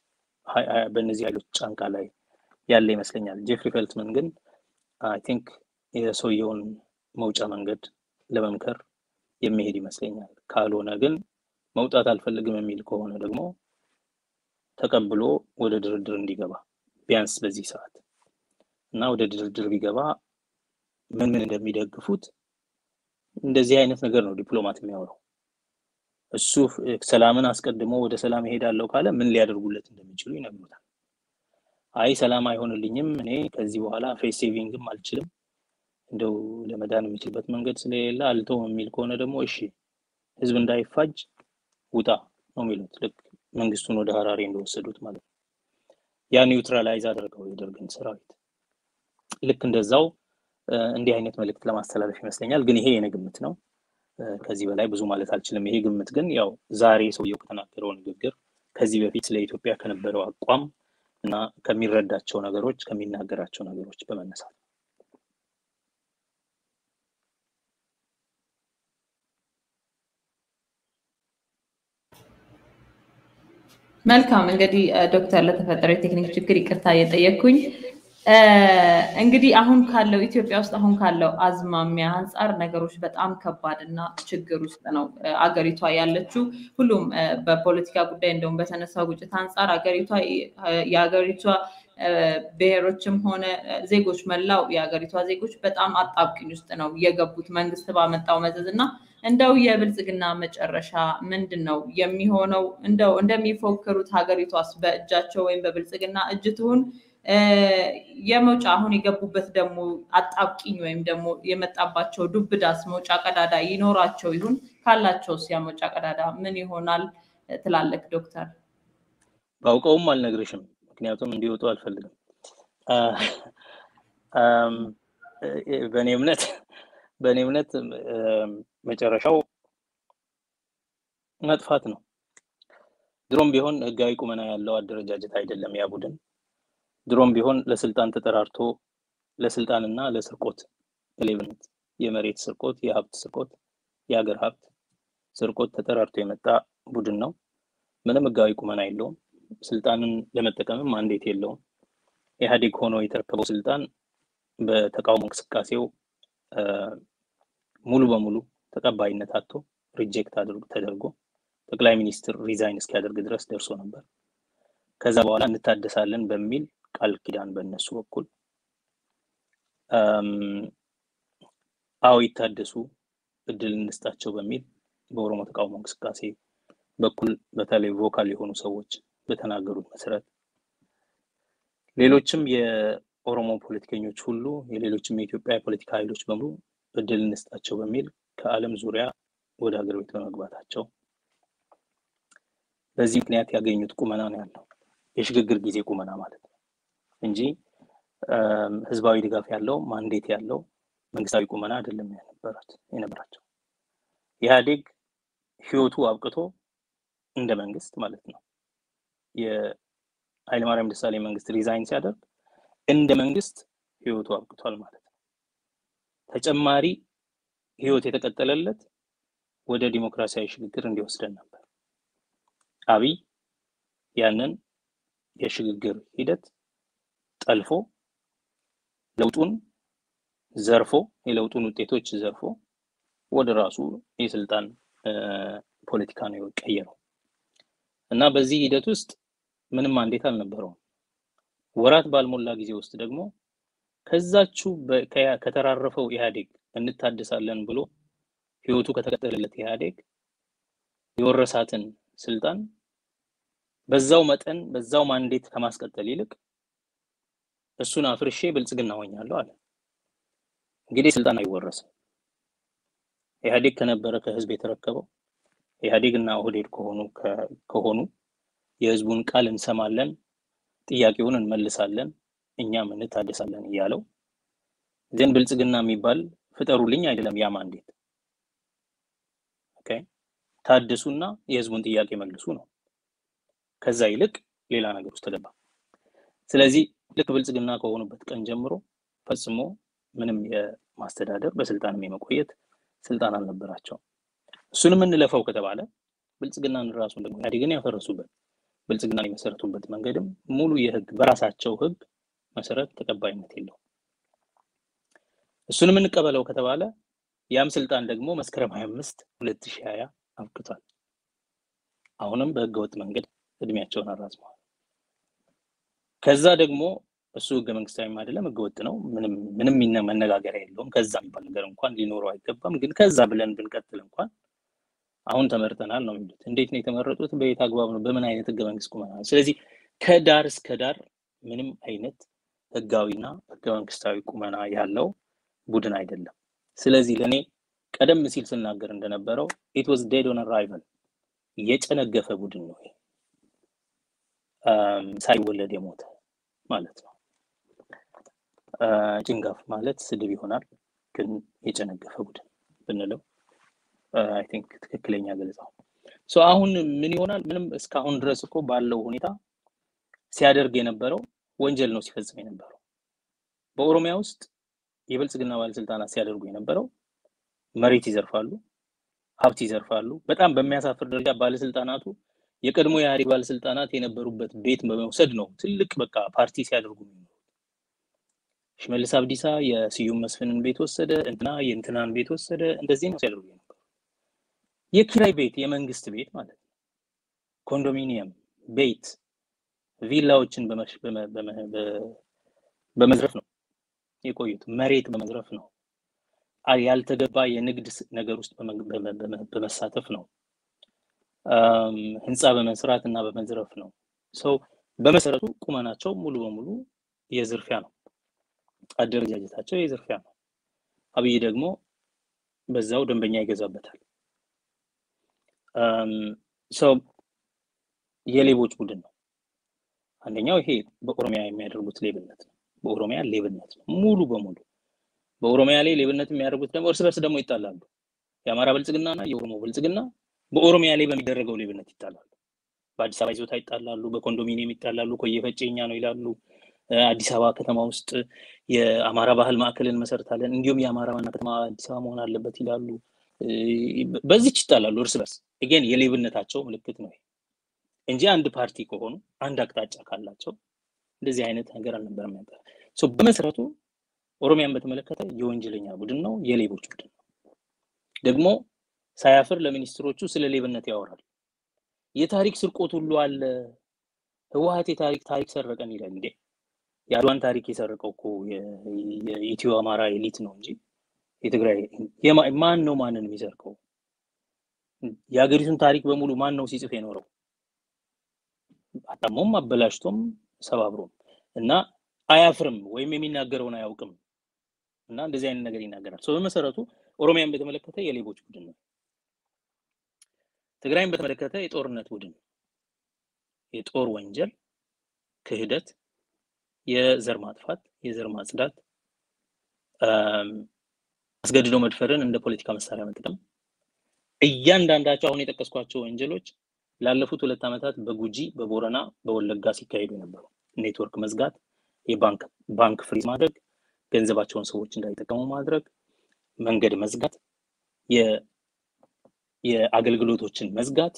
በእነዚህ ኃይሎች ጫንቃ ላይ ያለ ይመስለኛል። ጄፍሪ ፌልትመን ግን አይ ቲንክ የሰውየውን መውጫ መንገድ ለመምከር የሚሄድ ይመስለኛል። ካልሆነ ግን መውጣት አልፈልግም የሚል ከሆነ ደግሞ ተቀብሎ ወደ ድርድር እንዲገባ ቢያንስ በዚህ ሰዓት እና ወደ ድርድር ቢገባ ምን ምን እንደሚደግፉት እንደዚህ አይነት ነገር ነው ዲፕሎማት የሚያወራው። እሱ ሰላምን አስቀድሞ ወደ ሰላም እሄዳለሁ ካለ ምን ሊያደርጉለት እንደሚችሉ ይነግሩታል። አይ ሰላም አይሆንልኝም፣ እኔ ከዚህ በኋላ ፌስ ሴቪንግም አልችልም፣ እንደው ለመዳን የሚችልበት መንገድ ስለሌለ አልተውም የሚል ከሆነ ደግሞ እሺ ህዝብ እንዳይፋጅ ውጣ ነው የሚሉት። ልክ መንግስቱን ወደ ሀራሬ እንደወሰዱት ማለት ነው። ያ ኒውትራላይዝ አደረገው የደርግን ሰራዊት። ልክ እንደዛው እንዲህ አይነት መልእክት ለማስተላለፍ ይመስለኛል። ግን ይሄ የኔ ግምት ነው። ከዚህ በላይ ብዙ ማለት አልችልም። ይሄ ግምት ግን ያው ዛሬ ሰውየው ከተናገረው ንግግር ከዚህ በፊት ስለ ኢትዮጵያ ከነበረው አቋም እና ከሚረዳቸው ነገሮች ከሚናገራቸው ነገሮች በመነሳት መልካም እንግዲህ ዶክተር ለተፈጠረው የቴክኒክ ችግር ይቅርታ እየጠየቅኩኝ እንግዲህ አሁን ካለው ኢትዮጵያ ውስጥ አሁን ካለው አዝማሚያ አንጻር ነገሮች በጣም ከባድ እና ችግር ውስጥ ነው አገሪቷ ያለችው። ሁሉም በፖለቲካ ጉዳይ እንደውም በተነሳው ግጭት አንጻር አገሪቷ የሀገሪቷ ብሔሮችም ሆነ ዜጎች መላው የሀገሪቷ ዜጎች በጣም አጣብቅኝ ውስጥ ነው የገቡት መንግስት ባመጣው መዘዝ እና እንደው የብልጽግና መጨረሻ ምንድን ነው የሚሆነው? እንደው እንደሚፎክሩት ሀገሪቷስ በእጃቸው ወይም በብልጽግና እጅ ትሁን? የመውጫ አሁን የገቡበት ደግሞ አጣብቂኝ ወይም ደግሞ የመጣባቸው ዱብዳስ መውጫ ቀዳዳ ይኖራቸው ይሁን? ካላቸውስ ያ መውጫ ቀዳዳ ምን ይሆናል ትላለክ ዶክተር? ባውቀውም አልነግርሽም፣ ምክንያቱም እንዲወጡ አልፈልግም። በእኔ እምነት በእኔ እምነት መጨረሻው መጥፋት ነው። ድሮም ቢሆን ህጋዊ ቁመና ያለው አደረጃጀት አይደለም ያ ቡድን። ድሮም ቢሆን ለስልጣን ተጠራርቶ ለስልጣንና ለስርቆት ለሌብነት፣ የመሬት ስርቆት፣ የሀብት ስርቆት፣ የሀገር ሀብት ስርቆት ተጠራርቶ የመጣ ቡድን ነው። ምንም ህጋዊ ቁመና የለውም። ስልጣንን ለመጠቀምም ማንዴት የለውም። ኢህአዴግ ሆኖ የተረከበው ስልጣን በተቃውሞ እንቅስቃሴው ሙሉ በሙሉ ተቀባይነት አጥቶ ሪጀክት ተደርጎ ጠቅላይ ሚኒስትር ሪዛይን እስኪያደርግ ድረስ ደርሶ ነበር። ከዛ በኋላ እንታደሳለን በሚል ቃል ኪዳን በእነሱ በኩል አዎ ይታደሱ እድል እንስጣቸው በሚል በኦሮሞ ተቃውሞ እንቅስቃሴ በኩል በተለይ ቮካል የሆኑ ሰዎች በተናገሩት መሰረት ሌሎችም የኦሮሞ ፖለቲከኞች ሁሉ የሌሎችም የኢትዮጵያ የፖለቲካ ኃይሎች በሙሉ እድል እንስጣቸው በሚል ከዓለም ዙሪያ ወደ ሀገር ቤት በመግባታቸው በዚህ ምክንያት ያገኙት ቁመና ነው ያለው የሽግግር ጊዜ ቁመና ማለት ነው እንጂ ህዝባዊ ድጋፍ ያለው ማንዴት ያለው መንግስታዊ ቁመና አይደለም የነበራት የነበራቸው። ኢህአዴግ ህይወቱ አብቅቶ እንደ መንግስት ማለት ነው የኃይለማርያም ደሳለኝ መንግስት ሪዛይን ሲያደርግ እንደ መንግስት ህይወቱ አብቅቷል ማለት ነው። ተጨማሪ ህይወት የተቀጠለለት ወደ ዲሞክራሲያዊ ሽግግር እንዲወስደን ነበር። አብይ ያንን የሽግግር ሂደት ጠልፎ ለውጡን ዘርፎ የለውጡን ውጤቶች ዘርፎ ወደ ራሱ የስልጣን ፖለቲካ ነው የቀየረው እና በዚህ ሂደት ውስጥ ምንም ማንዴት አልነበረውም። ወራት ባልሞላ ጊዜ ውስጥ ደግሞ ከዛችው ከተራረፈው ኢህአዴግ እንታደሳለን ብሎ ህይወቱ ከተቀጠለለት ኢህአዴግ የወረሳትን ስልጣን በዛው መጠን በዛው ማንዴት ከማስቀጠል ይልቅ እሱን አፍርሼ ብልጽግና ሆኛለሁ አለ። እንግዲህ ስልጣን አይወረስም። ኢህአዴግ ከነበረ ከህዝብ የተረከበው ኢህአዴግ እና ኦህዴድ ከሆኑ ከሆኑ የህዝቡን ቃል እንሰማለን፣ ጥያቄውን እንመልሳለን፣ እኛም እንታደሳለን እያለው ግን ብልጽግና የሚባል ፍጠሩልኝ አይደለም ያ ማንዴት። ኦኬ ታድሱና የህዝቡን ጥያቄ መልሱ ነው። ከዛ ይልቅ ሌላ ነገር ውስጥ ተገባ። ስለዚህ ልክ ብልጽግና ከሆኑበት ቀን ጀምሮ ፈጽሞ ምንም የማስተዳደር በስልጣንም የመቆየት ስልጣን አልነበራቸውም። እሱንም እንለፈው ከተባለ ብልጽግናን ራሱን ደግሞ ኢህአዴግን ያፈረሱበት ብልጽግና የመሰረቱበት መንገድም ሙሉ የህግ በራሳቸው ህግ መሰረት ተቀባይነት የለውም። እሱንም እንቀበለው ከተባለ ያም ስልጣን ደግሞ መስከረም 25 2020 አብቅቷል። አሁንም በህገወጥ መንገድ እድሜያቸውን አራዝመዋል። ከዛ ደግሞ እሱ ህገ መንግስታዊም አይደለም ህገወጥ ነው። ምንም ምንም መነጋገሪያ የለውም። ከዛ የሚባል ነገር እንኳን ሊኖረው አይገባም። ግን ከዛ ብለን ብንቀጥል እንኳን አሁን ተመርጠናል ነው የሚሉት። እንዴት ነው የተመረጡት? በየት አግባብ ነው? በምን አይነት ህገ መንግስት ቁመና? ስለዚህ ከዳር እስከ ዳር ምንም አይነት ህጋዊና ህገ መንግስታዊ ቁመና ያለው ቡድን አይደለም። ስለዚህ ለእኔ ቀደም ሲል ስናገር እንደነበረው ኢት ዋዝ ዴድ ኦን አራይቫል የጨነገፈ ቡድን ነው። ሳይወለድ የሞተ ማለት ነው። ጭንጋፍ ማለት ስድብ ይሆናል፣ ግን የጨነገፈ ቡድን ብንለው አይ ቲንክ ትክክለኛ ገለጻው። ሶ አሁን ምን ይሆናል? ምንም እስካሁን ድረስ እኮ ባለው ሁኔታ ሲያደርግ የነበረው ወንጀል ነው ሲፈጽም የነበረው። በኦሮሚያ ውስጥ የብልጽግና ባለስልጣናት ሲያደርጉ የነበረው መሬት ይዘርፋሉ፣ ሀብት ይዘርፋሉ። በጣም በሚያሳፍር ደረጃ ባለስልጣናቱ የቀድሞ የኢህአዴግ ባለስልጣናት የነበሩበት ቤት በመውሰድ ነው ትልቅ በቃ ፓርቲ ሲያደርጉ የሚኖሩት። ሽመልስ አብዲሳ የስዩም መስፍንን ቤት ወሰደ፣ እንትና የእንትናን ቤት ወሰደ። እንደዚህ ነው ሲያደርጉ የነበሩ። የኪራይ ቤት የመንግስት ቤት ማለት ነው። ኮንዶሚኒየም ቤት ቪላዎችን በመዝረፍ ነው የቆዩት። መሬት በመዝረፍ ነው። ያልተገባ የንግድ ነገር ውስጥ በመሳተፍ ነው። ህንፃ በመስራት እና በመዝረፍ ነው። ሰው በመሰረቱ ቁመናቸው ሙሉ በሙሉ የዝርፊያ ነው። አደረጃጀታቸው የዝርፊያ ነው። አብይ ደግሞ በዛው ደንበኛ ይገዛበታል። ሰው የሌቦች ቡድን ነው። አንደኛው ይሄ በኦሮሚያ የሚያደርጉት ሌብነት ነው። በኦሮሚያ ሌብነት ነው ሙሉ በሙሉ በኦሮሚያ ላይ ሌብነት የሚያደርጉት ደግሞ እርስ በርስ ደግሞ ይጣላሉ። የአማራ ብልጽግና እና የኦሮሞ ብልጽግና በኦሮሚያ ላይ በሚደረገው ሌብነት ይጣላሉ። በአዲስ አበባ ይዞታ ይጣላሉ፣ በኮንዶሚኒየም ይጣላሉ። ኮየ ፈጬ እኛ ነው ይላሉ። አዲስ አበባ ከተማ ውስጥ የአማራ ባህል ማዕከልን መሰርታለን፣ እንዲሁም የአማራ ዋና ከተማ አዲስ አበባ መሆን አለበት ይላሉ። በዚች ይጣላሉ እርስ በርስ ግን የሌብነታቸው ምልክት ነው እንጂ አንድ ፓርቲ ከሆኑ አንድ አቅጣጫ ካላቸው እንደዚህ አይነት ነገር አልነበረም ነበር። በመሰረቱ ኦሮሚያን በተመለከተ የወንጀለኛ ቡድን ነው፣ የሌቦች ቡድን ነው። ደግሞ ሳያፍር ለሚኒስትሮቹ ስለ ሌብነት ያወራል። የታሪክ ስርቆት ሁሉ አለ። ህወሀት የታሪክ ታሪክ ሰረቀን ይላል። እንዴ የአድዋን ታሪክ የሰረቀው እኮ የኢትዮ አማራ ኤሊት ነው እንጂ የትግራይ ማን ነው ማንን የሚሰርቀው? የሀገሪቱን ታሪክ በሙሉ ማን ነው ሲጽፍ የኖረው? አጣሞም አበላሽቶም ሰባብሮም እና አያፍርም ወይም የሚናገረውን አያውቅም እና እንደዚህ አይነት ነገር ይናገራል። ሰው በመሰረቱ ኦሮሚያን በተመለከተ የሌቦች ቡድን ነው። ትግራይን በተመለከተ የጦርነት ቡድን ነው። የጦር ወንጀል፣ ክህደት፣ የዘር ማጥፋት፣ የዘር ማጽዳት፣ አስገድዶ መድፈርን እንደ ፖለቲካ መሳሪያ መጠቀም፣ እያንዳንዳቸው አሁን የጠቀስኳቸው ወንጀሎች ላለፉት ሁለት ዓመታት በጉጂ በቦረና በወለጋ ሲካሄዱ የነበሩ ኔትወርክ መዝጋት፣ የባንክ ባንክ ፍሪዝ ማድረግ፣ ገንዘባቸውን ሰዎች እንዳይጠቀሙ ማድረግ፣ መንገድ መዝጋት፣ የአገልግሎቶችን መዝጋት፣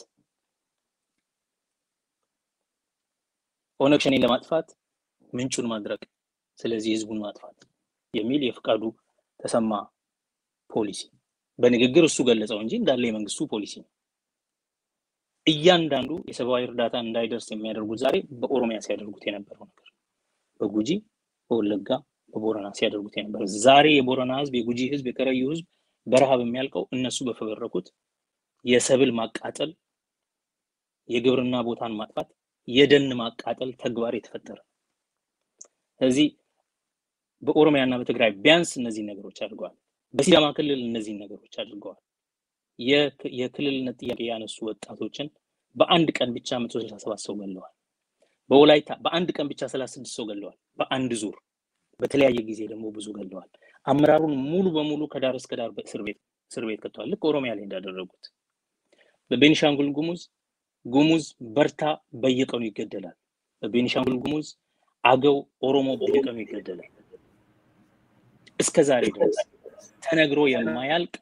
ኦነግ ሸኔን ለማጥፋት ምንጩን ማድረግ፣ ስለዚህ ህዝቡን ማጥፋት የሚል የፍቃዱ ተሰማ ፖሊሲ በንግግር እሱ ገለጸው እንጂ እንዳለ የመንግስቱ ፖሊሲ ነው። እያንዳንዱ የሰብአዊ እርዳታ እንዳይደርስ የሚያደርጉት ዛሬ በኦሮሚያ ሲያደርጉት የነበረው ነገር በጉጂ በወለጋ በቦረና ሲያደርጉት የነበረ ዛሬ የቦረና ህዝብ የጉጂ ህዝብ የከረዩ ህዝብ በረሃብ የሚያልቀው እነሱ በፈበረኩት የሰብል ማቃጠል የግብርና ቦታን ማጥፋት የደን ማቃጠል ተግባር የተፈጠረ ስለዚህ በኦሮሚያ እና በትግራይ ቢያንስ እነዚህ ነገሮች አድርገዋል በሲዳማ ክልል እነዚህን ነገሮች አድርገዋል የክልልነት ጥያቄ ያነሱ ወጣቶችን በአንድ ቀን ብቻ መቶ ስልሳ ሰባት ሰው ገለዋል በወላይታ በአንድ ቀን ብቻ ሰላሳ ስድስት ሰው ገለዋል በአንድ ዙር በተለያየ ጊዜ ደግሞ ብዙ ገለዋል አመራሩን ሙሉ በሙሉ ከዳር እስከ ዳር እስር ቤት እስር ቤት ከተዋል ልክ ኦሮሚያ ላይ እንዳደረጉት በቤኒሻንጉል ጉሙዝ ጉሙዝ በርታ በየቀኑ ይገደላል በቤኒሻንጉል ጉሙዝ አገው ኦሮሞ በየቀኑ ይገደላል እስከ ዛሬ ድረስ ተነግሮ የማያልቅ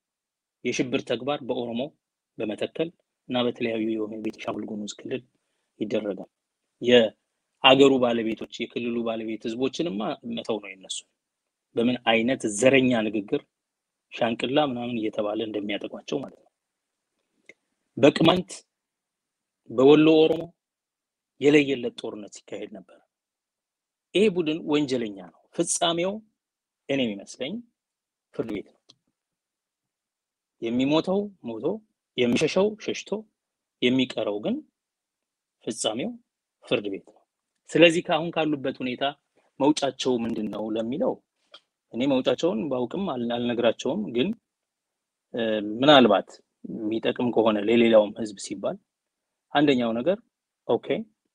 የሽብር ተግባር በኦሮሞ በመተከል እና በተለያዩ የሆነ ቤኒሻንጉል ጉሙዝ ክልል ይደረጋል። የአገሩ ባለቤቶች የክልሉ ባለቤት ህዝቦችንማ መተው ነው የነሱ በምን አይነት ዘረኛ ንግግር ሻንቅላ ምናምን እየተባለ እንደሚያጠቋቸው ማለት ነው። በቅማንት በወሎ ኦሮሞ የለየለት ጦርነት ሲካሄድ ነበር። ይሄ ቡድን ወንጀለኛ ነው። ፍጻሜው እኔ የሚመስለኝ ፍርድ ቤት ነው። የሚሞተው ሞቶ የሚሸሸው ሸሽቶ የሚቀረው ግን ፍጻሜው ፍርድ ቤት ነው። ስለዚህ ከአሁን ካሉበት ሁኔታ መውጫቸው ምንድን ነው ለሚለው እኔ መውጫቸውን ባውቅም አልነግራቸውም። ግን ምናልባት የሚጠቅም ከሆነ ለሌላውም ህዝብ ሲባል አንደኛው ነገር ኦኬ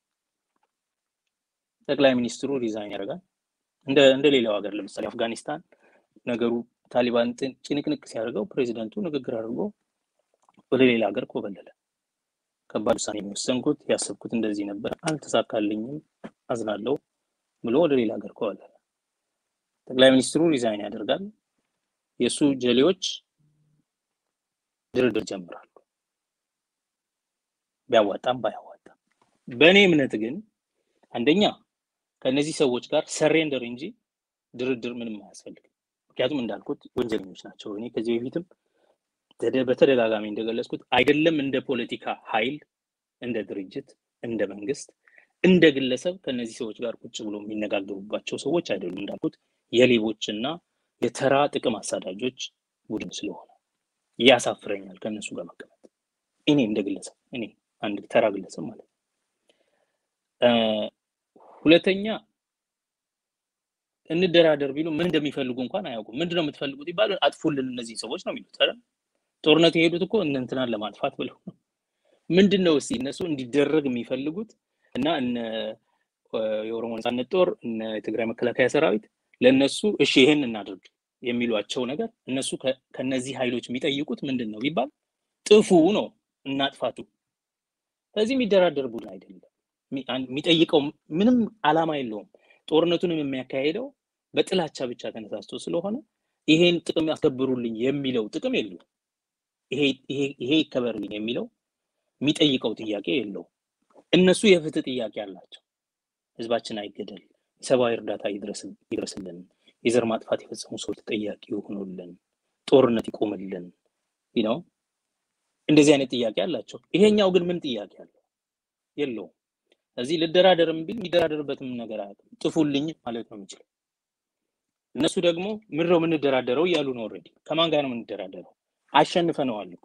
ጠቅላይ ሚኒስትሩ ሪዛይን ያደርጋል። እንደ እንደ ሌላው ሀገር ለምሳሌ አፍጋኒስታን ነገሩ ታሊባን ጭንቅንቅ ሲያደርገው ፕሬዚደንቱ ንግግር አድርጎ ወደ ሌላ ሀገር ኮበለለ። ከባድ ውሳኔ የሚወሰንኩት ያሰብኩት እንደዚህ ነበር፣ አልተሳካልኝም፣ አዝናለሁ ብሎ ወደ ሌላ ሀገር ኮበለለ። ጠቅላይ ሚኒስትሩ ሪዛይን ያደርጋል። የእሱ ጀሌዎች ድርድር ጀምራሉ፣ ቢያዋጣም ባያዋጣም። በእኔ እምነት ግን አንደኛ ከእነዚህ ሰዎች ጋር ሰሬንደር እንጂ ድርድር ምንም አያስፈልግም። ምክንያቱም እንዳልኩት ወንጀለኞች ናቸው። እኔ ከዚህ በፊትም በተደጋጋሚ እንደገለጽኩት አይደለም እንደ ፖለቲካ ኃይል፣ እንደ ድርጅት፣ እንደ መንግስት፣ እንደ ግለሰብ ከእነዚህ ሰዎች ጋር ቁጭ ብሎ የሚነጋገሩባቸው ሰዎች አይደሉም። እንዳልኩት የሌቦችና የተራ ጥቅም አሳዳጆች ቡድን ስለሆነ ያሳፍረኛል ከእነሱ ጋር መቀመጥ። እኔ እንደ ግለሰብ እኔ አንድ ተራ ግለሰብ ማለት ነው። ሁለተኛ እንደራደር ቢሉ ምን እንደሚፈልጉ እንኳን አያውቁም። ምንድነው የምትፈልጉት ይባሉ አጥፉልን እነዚህ ሰዎች ነው የሚሉት። ኧረ ጦርነት የሄዱት እኮ እነ እንትናን ለማጥፋት ብለው ነው። ምንድን ነው እስኪ እነሱ እንዲደረግ የሚፈልጉት እና እነ የኦሮሞ ነጻነት ጦር እነ የትግራይ መከላከያ ሰራዊት ለእነሱ እሺ ይሄን እናድርግ የሚሏቸው ነገር እነሱ ከነዚህ ኃይሎች የሚጠይቁት ምንድን ነው ቢባል ጥፉ ነው እናጥፋቱ። ስለዚህ የሚደራደር ቡድን አይደለም። የሚጠይቀው ምንም አላማ የለውም። ጦርነቱንም የሚያካሄደው በጥላቻ ብቻ ተነሳስቶ ስለሆነ ይሄን ጥቅም ያስከብሩልኝ የሚለው ጥቅም የለውም። ይሄ ይከበርልኝ የሚለው የሚጠይቀው ጥያቄ የለውም። እነሱ የፍትህ ጥያቄ አላቸው። ህዝባችን አይገደል፣ የሰብአዊ እርዳታ ይድረስልን፣ የዘር ማጥፋት የፈጸሙ ሰዎች ተጠያቂ ይሆኑልን፣ ጦርነት ይቆምልን ነው። እንደዚህ አይነት ጥያቄ አላቸው። ይሄኛው ግን ምን ጥያቄ አለው? የለውም። እዚህ ልደራደርም ቢል የሚደራደርበትም ነገር አያውቅም። ጥፉልኝ ማለት ነው የሚችለው። እነሱ ደግሞ ምድረው የምንደራደረው እያሉ ነው። ኦልሬዲ ከማን ጋር ነው የምንደራደረው? አሸንፈነዋል እኮ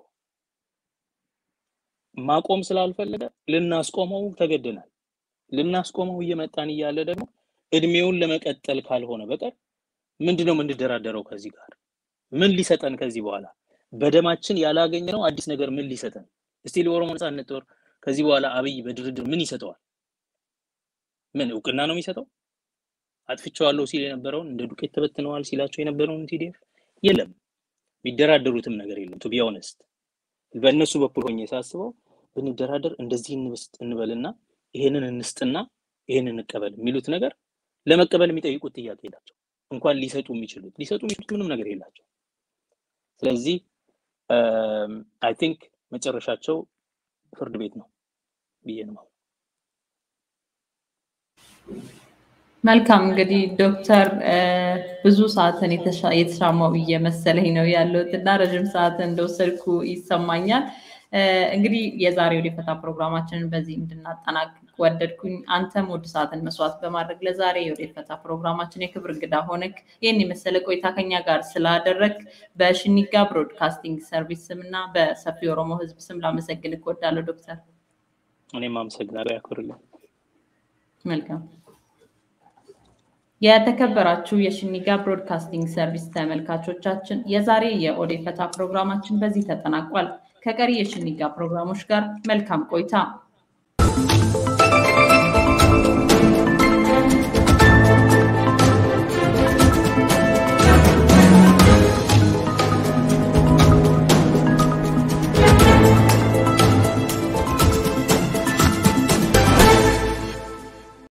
ማቆም ስላልፈለገ ልናስቆመው ተገደናል። ልናስቆመው እየመጣን እያለ ደግሞ እድሜውን ለመቀጠል ካልሆነ በቀር ምንድነው የምንደራደረው ከዚህ ጋር? ምን ሊሰጠን ከዚህ በኋላ በደማችን ያላገኘነው አዲስ ነገር ምን ሊሰጠን? እስቲ ለኦሮሞ ነጻነት ጦር ከዚህ በኋላ አብይ በድርድር ምን ይሰጠዋል? ምን እውቅና ነው የሚሰጠው? አጥፍቼዋለሁ ሲል የነበረውን እንደ ዱቄት ተበትነዋል ሲላቸው የነበረውን ቲዲኤፍ የለም። የሚደራደሩትም ነገር የለም። ቱ ቢ ኦነስት በእነሱ በኩል ሆኜ ሳስበው ብንደራደር እንደዚህ እንብስጥ እንበልና ይሄንን እንስጥና ይሄንን እንቀበል የሚሉት ነገር ለመቀበል የሚጠይቁት ጥያቄ የላቸው። እንኳን ሊሰጡ የሚችሉት ሊሰጡ የሚችሉት ምንም ነገር የላቸው። ስለዚህ አይ ቲንክ መጨረሻቸው ፍርድ ቤት ነው ብዬ ነው። መልካም እንግዲህ ዶክተር ብዙ ሰዓትን የተሻማው እየመሰለኝ ነው ያለሁት እና ረዥም ሰዓትን እንደወሰድኩ ይሰማኛል። እንግዲህ የዛሬው የፈታ ፕሮግራማችንን በዚህ እንድናጠናቅቅ ወደድኩኝ። አንተም ውድ ሰዓትን መስዋዕት በማድረግ ለዛሬ የወደ ፈታ ፕሮግራማችን የክብር እንግዳ ሆነክ ይህን የመሰለ ቆይታ ከኛ ጋር ስላደረግ በሽኒጋ ብሮድካስቲንግ ሰርቪስ ስም እና በሰፊ ኦሮሞ ሕዝብ ስም ላመሰግን እወዳለሁ ዶክተር። እኔም አመሰግናለሁ። ያክብርልኝ። መልካም የተከበራችሁ የሽኒጋ ብሮድካስቲንግ ሰርቪስ ተመልካቾቻችን የዛሬ የኦዴ ፈታ ፕሮግራማችን በዚህ ተጠናቋል። ከቀሪ የሽኒጋ ፕሮግራሞች ጋር መልካም ቆይታ